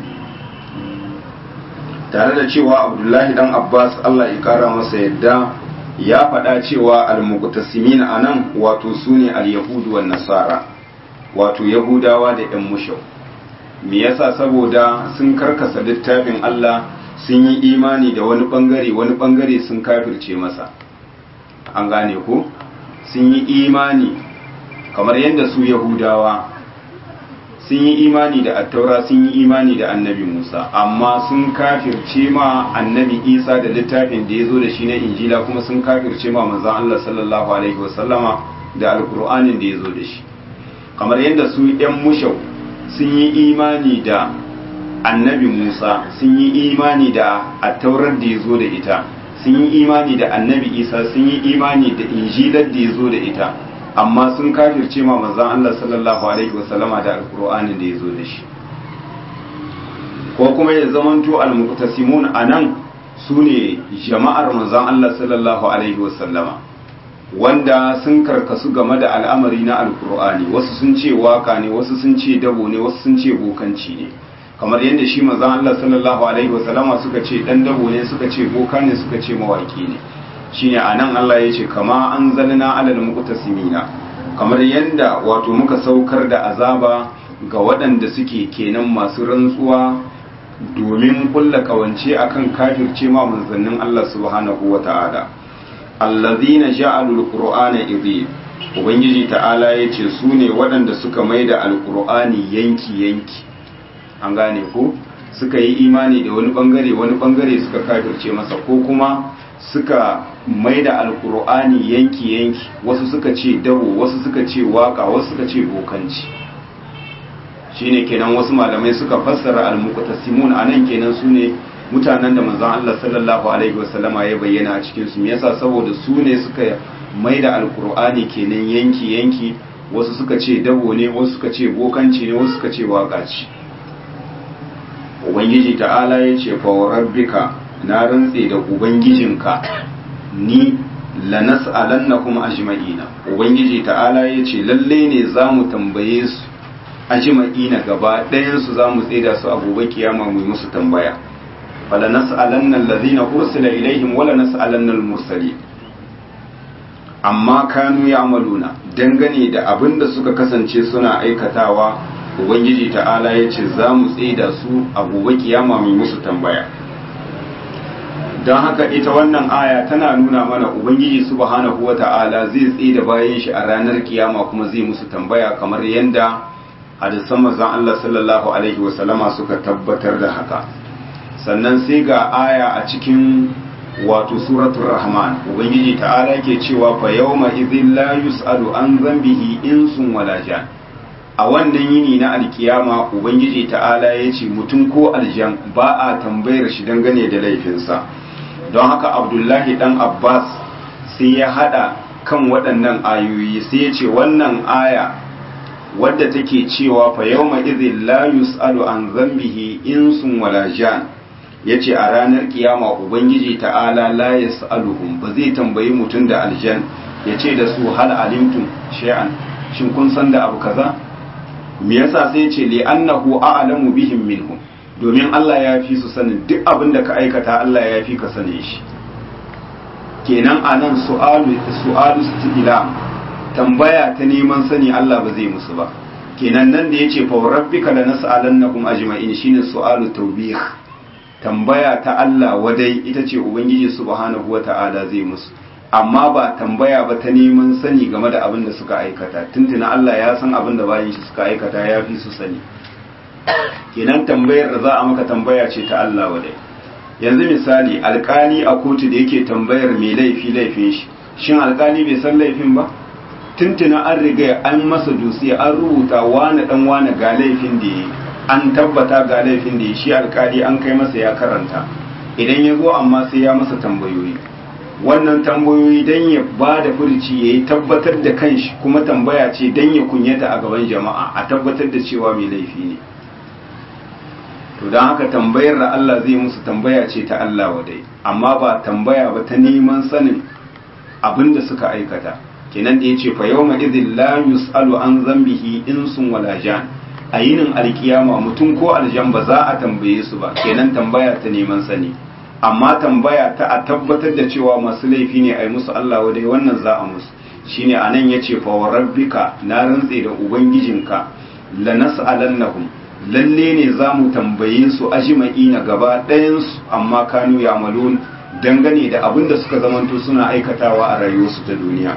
tare da cewa Abdullahi dan Abbas Allah ya kara masa yadda ya faɗa cewa al-muqtasimin anan wato sune al-yahudu wan nasara wato yahudawa da yan mushau me yasa saboda sun karkasa littafin Allah sun yi imani da wani bangare wani bangare sun kafirce masa an gane ko sun yi imani kamar yadda su yahudawa sun yi imani da attaura sun yi imani da annabi musa amma sun kafirce ma annabi isa da littafin da ya zo da shi na injila kuma sun kafirce ma manzan allah sallallahu alaihi wasallama da alkur'anin da ya zo da shi kamar yadda su yan mushau sun yi imani da annabi Musa sun yi imani da attaurar da ya zo da ita sun yi imani da annabi Isa sun yi imani da injilar da ya zo da ita amma sun kafirce ma manzon Allah sallallahu alaihi wasallama da alqur'anin da ya zo da shi ko kuma ya zamanto almuqtasimun anan sune jama'ar manzon Allah sallallahu alaihi wasallama wanda sun karkasu game da al'amari na alqur'ani wasu sun ce waka ne wasu sun ce dabo ne wasu sun ce bokanci ne kamar yadda shi manzon Allah sallallahu alaihi wasallama suka ce dan dabo ne suka ce boka ne suka ce mawaki ne shine anan Allah ya ce kama anzalna alal muqtasimina kamar yadda wato muka saukar da azaba ga waɗanda suke kenan masu rantsuwa domin kulla kawance akan kafirce ma manzannin Allah subhanahu wata'ala allazina ja'alul qur'ana idhi ubangiji ta'ala yace su ne waɗanda suka maida alqur'ani yanki yanki an gane ko suka yi imani da wani bangare wani bangare suka kafirce masa ko kuma suka maida alkur'ani yanki yanki wasu suka ce dabo wasu suka ce waka wasu suka ce bokanci shine kenan wasu malamai suka fassara almuqtasimun anan kenan sune mutanen da manzon Allah sallallahu alaihi wasallama ya bayyana a cikin su yasa saboda su ne suka maida alkur'ani kenan yanki yanki wasu suka ce dabo ne wasu suka ce bokanci ne wasu suka ce waka ce ubangiji ta'ala ya ce fa rabbika na rantse da ubangijinka ni lanas'alannakum ajma'ina ubangiji ta'ala ya ce lalle ne za mu tambaye su ajma'ina gaba ɗayan su za mu tsida su a gobe kiyama mu musu tambaya fala nas'alanna allazina ursila ilaihim wala nas'alanna al-mursalin amma kanu ya'maluna dangane da abin da suka kasance suna aikatawa ubangiji ta'ala ya ce za mu tsida su a gobe kiyama mai musu tambaya don haka ita wannan aya tana nuna mana ubangiji subhanahu wa ta'ala zai tsida bayan shi a ranar kiyama kuma zai musu tambaya kamar yadda hadisan manzon Allah sallallahu alaihi wasallama suka tabbatar da haka sannan sai ga aya a cikin wato suratul rahman ubangiji ta'ala yake cewa fa yawma idhil la yus'alu an dhanbihi insun wala jan a wannan yini na alkiyama ubangiji ta'ala ya ce mutum ko aljan ba a tambayar shi dangane da laifinsa don haka abdullahi dan abbas sai ya hada kan waɗannan ayoyi sai ya ce wannan aya wadda take cewa fa yawma idhil la yus'alu an dhanbihi insun wala jan yace a ranar kiyama ubangiji ta'ala la yas'aluhum ba zai tambayi mutum da aljan yace da su hal alimtum shay'an shin kun san da abu kaza me yasa sai ce li annahu a'lamu bihim minhum domin Allah ya fi su sanin duk abin da ka aikata Allah ya fi ka sanin shi kenan anan su'alu su'alu istilam tambaya ta neman sani Allah ba zai musu ba kenan nan da yace fa rabbika lanas'alannahum ajma'in shine su'alu tawbih tambaya ta Allah wadai ita ce ubangiji subhanahu wata'ala zai musu amma ba tambaya ba ta neman sani game da abin da suka aikata tuntuna Allah ya san abin da bayan shi suka aikata ya fi su sani kenan tambayar da za a maka tambaya ce ta Allah wadai yanzu misali alkali a kotu da yake tambayar mai laifi laifin shi shin alkali bai san laifin ba tuntuna an riga an masa dusi an rubuta wane dan wane ga laifin da yi an tabbata ga laifin da yi shi alkali an kai masa ya karanta idan ya zo amma sai ya masa tambayoyi wannan tambayoyi don ya ba da furci ya yi tabbatar da kanshi kuma tambaya ce don ya kunyata a gaban jama'a a tabbatar da cewa mai laifi ne to don haka tambayar da Allah zai musu tambaya ce ta Allah wadai amma ba tambaya ba ta neman sanin abin da suka aikata kenan da ya ce fa yawma idhin la yus'alu an zambihi insun wala jan a yinin alkiyama mutum ko aljan ba za a tambaye su ba kenan tambaya ta neman sani amma tambaya ta a tabbatar da cewa masu laifi ne a yi musu Allah wadai wannan za a musu shine anan yace fa wa rabbika na rantse da ubangijinka la nas'alannahum lalle ne za mu tambaye su ajma'ina gaba ɗayan su amma kanu ya'malun dangane da abin da suka zamanto suna aikatawa a rayuwarsu ta duniya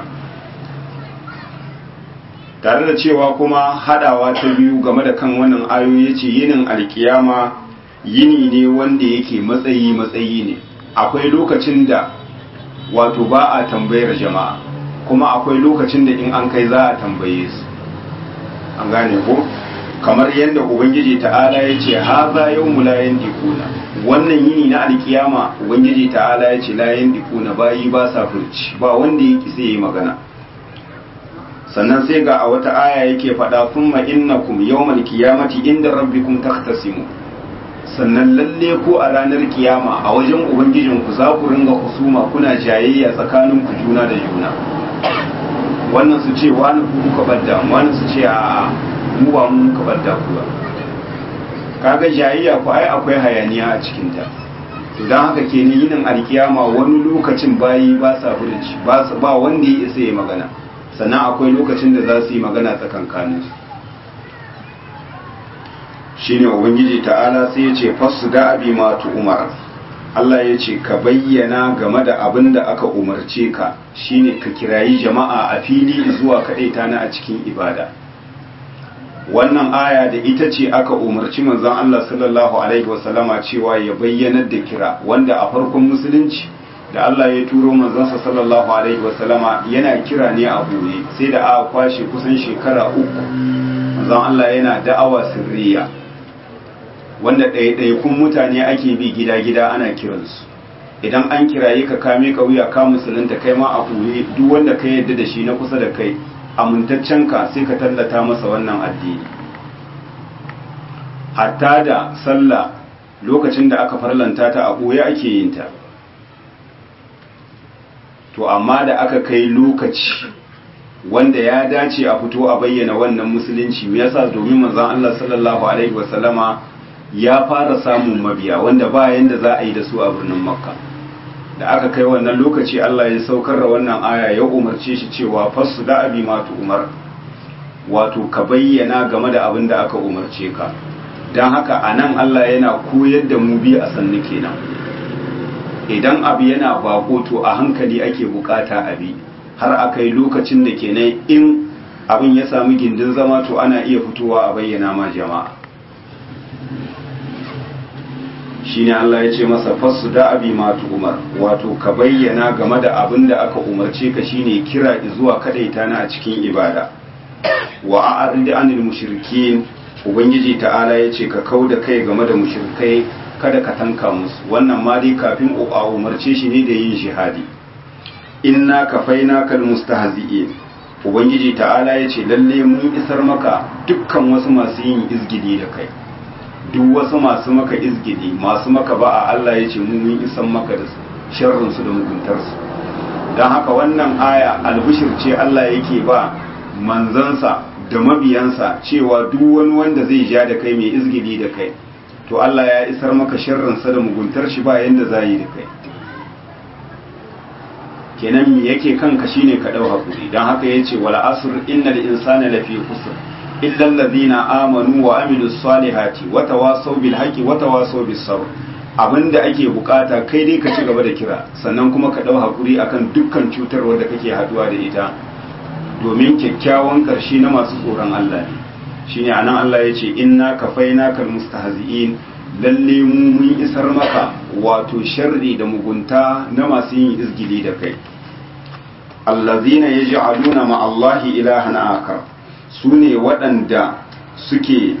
tare da cewa kuma hadawa ta biyu game da kan wannan ayoyi yace yinin alkiyama yini ne wanda yake matsayi matsayi ne akwai lokacin da wato ba a tambayar jama'a kuma akwai lokacin da in an kai za a tambaye su an gane ko kamar yadda ubangiji ta'ala ya ce haza yau mu layan dikuna wannan yini na alkiyama ubangiji ta'ala ya ce layan dikuna bayi ba sa furci ba wanda ya ki sai yi magana sannan sai ga a wata aya yake faɗa thumma innakum yawmal qiyamati inda rabbikum takhtasimu sannan lalle ko a ranar kiyama a wajen ubangijinku za ku ringa husuma kuna jayayya tsakanin ku juna da juna wannan su ce wani ku kuka badda wani su ce a mu ba mu muka badda ku ba kaga jayayya ku ai akwai hayaniya a cikin ta to dan haka kenan yinin alkiyama wani lokacin bayi ba sa furuci ba ba wanda ya isa ya magana sannan akwai lokacin da za su yi magana tsakankanin su shine ubangiji ta'ala sai ya ce fasu da abi matu umar Allah ya ce ka bayyana game da abin da aka umarce ka shine ka kirayi jama'a a fili zuwa kaɗaita na a cikin ibada wannan aya da ita ce aka umarci manzon Allah sallallahu alaihi wasallama cewa ya bayyanar da kira wanda a farkon musulunci da Allah ya turo manzansa sallallahu alaihi wasallama yana kira ne a boye sai da aka kwashe kusan shekara uku manzon Allah yana da'awa sirriya wanda ɗaiɗaikun mutane ake bi gida-gida ana kiransu idan an kiraye ka kame ka wuya ka musulunta kai ma a ɓoye duk wanda ka yadda da shi na kusa da kai amintaccen ka sai ka tallata masa wannan addini hatta da sallah lokacin da aka farlanta ta a ɓoye ake yin ta to amma da aka kai lokaci wanda ya dace a fito a bayyana wannan musulunci me yasa domin manzon Allah sallallahu alaihi wasallama ya fara samun mabiya wanda ba yanda za a yi da su a birnin makka da aka kai wannan lokaci Allah ya saukar da wannan aya ya umarce shi cewa fassu da abi matu umar wato ka bayyana game da abin da aka umarce ka don haka a nan Allah yana koyar da mu bi a sannu kenan idan abu yana bako to a hankali ake bukata abi har a kai lokacin da kenan in abin ya samu gindin zama to ana iya fitowa a bayyana ma jama'a shine Allah ya ce masa fasu da abi ma umar wato ka bayyana game da abin da aka umarce ka shine kira zuwa kadaita na a cikin ibada wa a'rid anil mushrikin ubangiji ta'ala ya ce ka kau da kai game da mushrikai kada ka tanka musu wannan ma dai kafin a umarce shi ne da yin shihadi inna kafaina kal mustahzi'in ubangiji ta'ala ya ce lalle mun isar maka dukkan wasu masu yin izgidi da kai duk wasu masu maka izgidi masu maka ba a Allah ya ce mun isar maka da sharrin su da muguntarsu don haka wannan aya albishir ce Allah yake ba manzansa da mabiyansa cewa duk wani wanda zai ja da kai mai izgidi da kai to Allah ya isar maka sharrinsa da muguntar shi ba yanda za yi da kai kenan me yake kanka shine ka dau hakuri dan haka yace wal asr innal insana lafi khusr illa alladhina amanu wa amilus salihati wa tawasaw bil haqqi wa tawasaw bis sabr abinda ake bukata kai dai ka ci gaba da kira sannan kuma ka dau hakuri akan dukkan cutarwa da kake haduwa da ita domin kyakkyawan karshe na masu tsoron Allah ne shine anan Allah yace inna kafainaka almustahzi'in lalle mu mun isar maka wato sharri da mugunta na masu yin izgili da kai allazina yaj'aluna ma Allahi ilahan akar sune waɗanda suke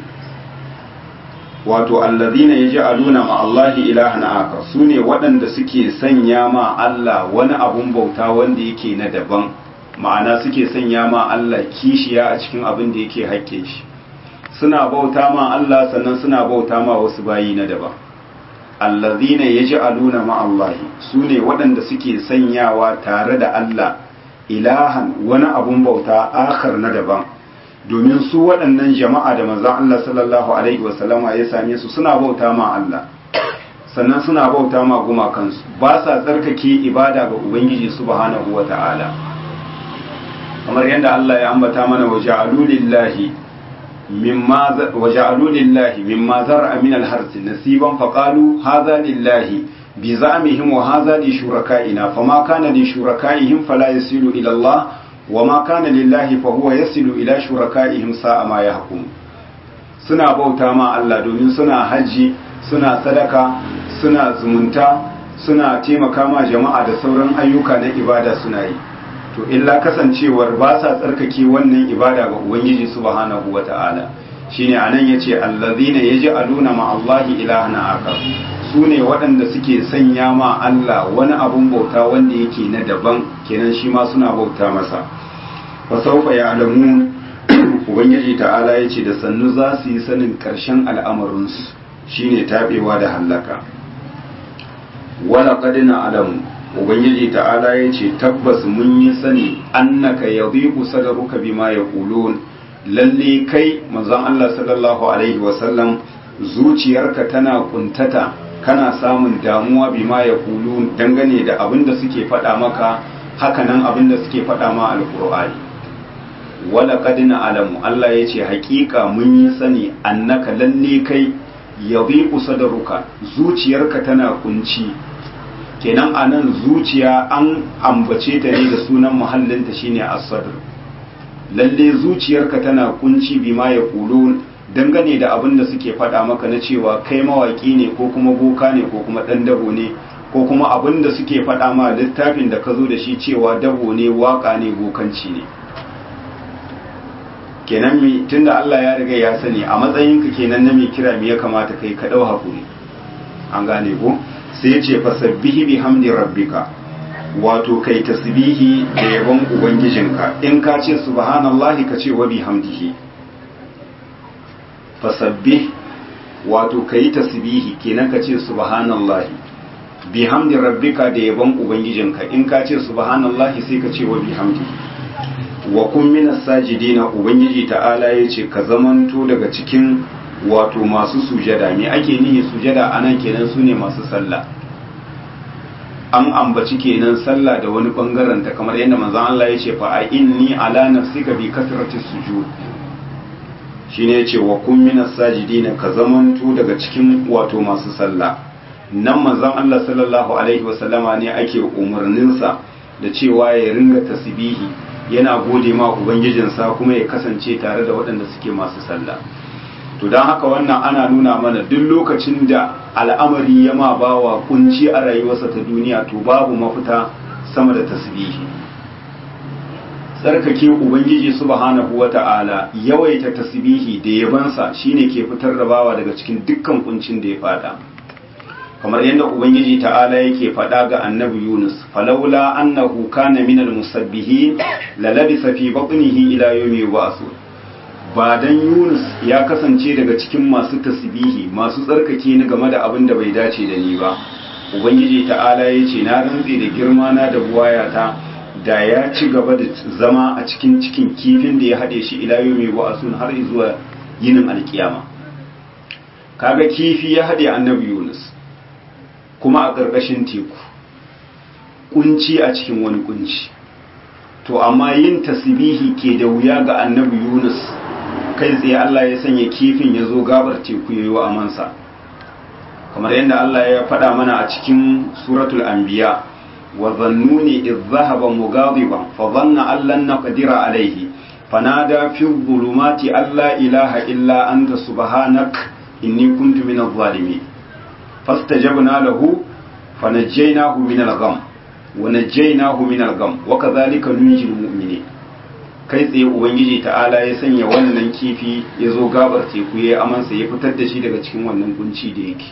wato allazina yaj'aluna ma Allahi ilahan akar sune waɗanda suke sanya ma Allah wani abun bauta wanda yake na daban ma'ana suke sanya ma Allah kishiya a cikin abin da yake hakke shi suna bauta ma Allah sannan suna bauta ma wasu bayi na daban allazina yaj'aluna ma Allahi sune waɗanda suke sanyawa tare da Allah ilahan wani abun bauta akhar na daban domin su waɗannan jama'a da manzon Allah sallallahu alaihi wasallama ya same su suna bauta ma Allah sannan suna bauta ma gumakansu ba sa tsarkake ibada ga ubangiji subhanahu wata'ala kamar yadda Allah ya ambata mana wa ja'alu lillahi mimma wa ja'alu lillahi mimma zar'a min al-harth nasiban faqalu hadha lillahi bi za'mihim wa hadha li shuraka'ina fama kana li shuraka'ihim fala yasilu ila Allah wa ma kana lillahi fa huwa yasilu ila shuraka'ihim sa'a ma yahkum suna bauta ma Allah domin suna haji suna sadaka suna zumunta suna taimaka ma jama'a da sauran ayyuka na ibada suna yi to illa kasancewar ba sa tsarkake wannan ibada ga ubangiji subhanahu wata'ala shine anan yace allazina yaj'aluna ma Allahi ilahan akar sune waɗanda suke sanya ma Allah wani abun bauta wanda yake na daban kenan shi ma suna bauta masa fa sawfa ya'lamun ubangiji ta'ala yace da sannu za su yi sanin karshen al'amarin su shine tabewa da hallaka wala qad na'lamu ubangiji ta'ala ya ce tabbas mun yi sani annaka yadhiqu sadruka bima yaqulun lalle kai manzon Allah sallallahu alaihi wasallam zuciyarka tana kuntata kana samun damuwa bima yaqulun dangane da abin da suke faɗa maka hakanan abin da suke faɗa ma alqur'ani wala qad na'lamu Allah ya ce haƙiƙa mun yi sani annaka lalle kai yadhiqu sadruka zuciyarka tana kunci kenan a nan zuciya an ambace ta ne da sunan muhallinta shine as-sadr lalle zuciyarka tana kunci bima ya kulun dangane da abin da suke faɗa maka na cewa kai mawaki ne ko kuma boka ne ko kuma ɗan dabo ne ko kuma abin da suke faɗa ma littafin da ka zo da shi cewa dabo ne waka ne bokanci ne kenan mi tunda Allah ya riga ya sani a matsayinka kenan na mai kira me ya kamata kai ka ɗau hakuri an gane ko sai ya ce fasabbihi bihamdi rabbika wato kai tasbihi da yabon ubangijinka in ka ce subhanallahi ka ce wa bihamdihi fasabbih wato kai tasbihi kenan ka ce subhanallahi bihamdi rabbika da yabon ubangijinka in ka ce subhanallahi sai ka ce wa bihamdihi wa kun minas sajidina ubangiji ta'ala yace ka zamanto daga cikin wato masu sujada me ake nihi sujada anan kenan su ne masu sallah an ambaci kenan sallah da wani bangaren ta kamar yadda manzon Allah ya ce fa a inni ala nafsika bi kasrati sujud shine yace wa kun minas sajidina ka zamanto daga cikin wato masu sallah nan manzon Allah sallallahu alaihi wasallama ne ake umarnin sa da cewa ya ringa tasbihi yana gode ma ubangijinsa kuma ya kasance tare da waɗanda suke masu sallah to don haka wannan ana nuna mana duk lokacin da al'amari ya ma bawa kunci a rayuwarsa ta duniya to babu mafita sama da tasbihi tsarkake ubangiji subhanahu wata'ala yawaita tasbihi da yabansa shine ke fitar da bawa daga cikin dukkan kuncin da ya fada kamar yadda ubangiji ta'ala yake faɗa ga annabi yunus falaula annahu kana minal musabbihin lalabisa fi batnihi ila yawmi yub'athun ba dan yunus ya kasance daga cikin masu tasbihi masu tsarkake ni game da abin da bai dace da ni ba ubangiji ta'ala ya ce na rantse da girma na da buwayata da ya ci gaba da zama a cikin cikin kifin da ya haɗe shi ila yawmi yub'athun har zuwa yinin alkiyama kaga kifi ya haɗe annabi yunus kuma a ƙarƙashin teku kunci a cikin wani kunci to amma yin tasbihi ke da wuya ga annabi yunus kai tsaye Allah ya sanya kifin ya zo gabar teku ya yi wa amansa kamar yadda Allah ya faɗa mana a cikin suratul anbiya wa zannuni idh dhahaba mughadiban fa dhanna an lan naqdira alayhi fanada fi dhulumati alla ilaha illa anta subhanak inni kuntu minadh zalimin fastajabna lahu fanajjaynahu min al-gham wa najjaynahu min al-gham wa kadhalika nunjil mu'minin kai tsaye ubangiji ta'ala ya sanya wannan kifi ya zo gabar teku ya amansa ya fitar da shi daga cikin wannan kunci da yake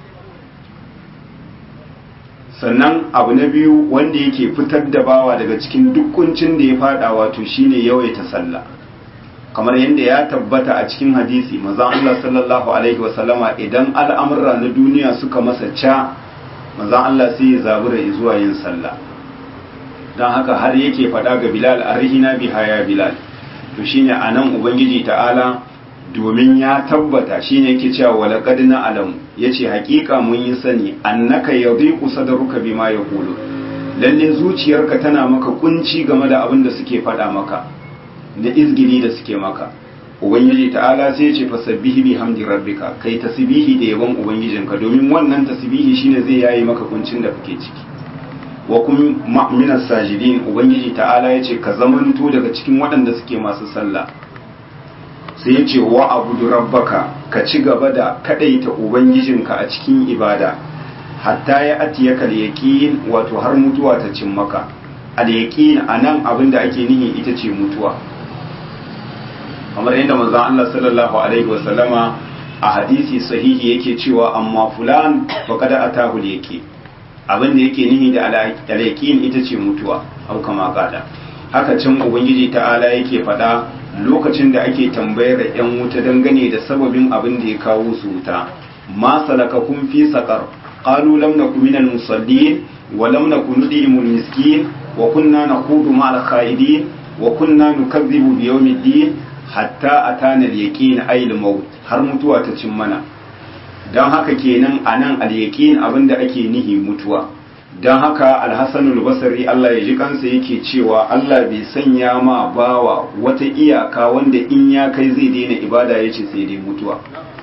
sannan abu na biyu wanda yake fitar da bawa daga cikin duk kuncin da ya fada wato shine yawaita sallah kamar yadda ya tabbata a cikin hadisi mazan Allah sallallahu alaihi wasallama idan al'amurra na duniya suka masa ca mazan Allah sai ya zabura zuwa yin sallah don haka har yake faɗa ga bilal arhina biha ya bilal to shine anan ubangiji ta'ala domin ya tabbata shine yake cewa wala qad na'lam yace hakika mun yi sani annaka yadhiqu sadruka bima yaqulu lalle zuciyarka tana maka kunci game da abin da suke faɗa maka da izgili da suke maka ubangiji ta'ala sai ya ce fasabbihi bihamdi rabbika kai tasbihi da yabon ubangijinka domin wannan tasbihi shine zai yayi maka kuncin da kake ciki wa kun minas sajidin ubangiji ta'ala ya ce ka zamanto daga cikin waɗanda suke masu sallah sai ya ce wa abudu rabbaka ka ci gaba da kadaita ubangijinka a cikin ibada hatta ya atiyaka al-yaqin wato har mutuwa ta cin maka al-yaqin anan abin da ake nihi ita ce mutuwa kamar yadda manzon Allah sallallahu alaihi wa sallama a hadisi sahihi yake cewa amma fulan faqad atahu al-yaqin abin da yake nihi da al-yaqin ita ce mutuwa au kama kada haka can ubangiji ta'ala yake faɗa lokacin da ake tambayar yan wuta dangane da sababin abin da ya kawo su wuta ma salakakum fi saqar qalu lam nakum minal musallin wa lam nakun nudimul miskin wa kunna naqudu ma'al khaidin wa kunna nukazzibu bi yawmiddin hatta atana al-yaqin ay al-maut har mutuwa ta cin mana dan haka kenan anan al-yaqin abinda ake nihi mutuwa don haka alhassanul basari Allah ya ji kansa yake cewa Allah bai sanya ma bawa wata iyaka wanda in ya kai zai daina ibada ya ce sai dai mutuwa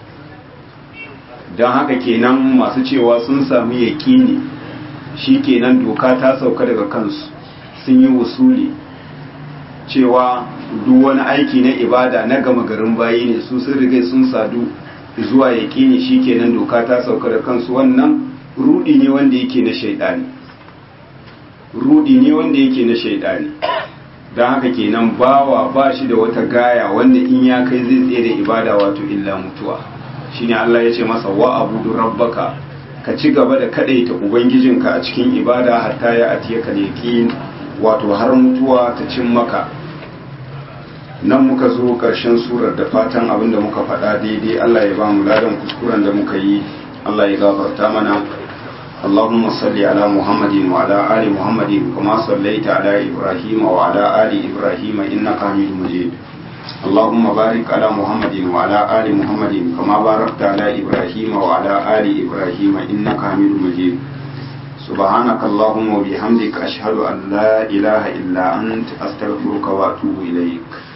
don haka kenan masu cewa sun sami yaƙini shi kenan doka ta sauka daga kansu sun yi wasuli cewa duk wani aiki na ibada na gama garin bayi ne su sun rigai sun sadu zuwa yaƙini shi kenan doka ta sauka da kansu wannan rudi ne wanda yake na shaidani rudi ne wanda yake na shaidani don haka kenan bawa ba shi da wata gaya wanda in ya kai zai tsaye da ibada wato illa mutuwa shine Allah ya ce masa wa abudu rabbaka ka ci gaba da kadaita ubangijinka a cikin ibada hatta ya atiya ka yaqin wato har mutuwa ta cin maka nan muka zo ƙarshen surar da fatan abin da muka faɗa daidai Allah ya ba mu ladan kuskuren da muka yi Allah ya gafarta mana اللهم صل على محمد وعلى آل محمد كما صليت على إبراهيم وعلى آل إبراهيم إنك حميد مجيد اللهم بارك على محمد وعلى آل محمد كما باركت على إبراهيم وعلى آل إبراهيم إنك حميد مجيد سبحانك اللهم وبحمدك أشهد أن لا إله إلا أنت أستغفرك وأتوب إليك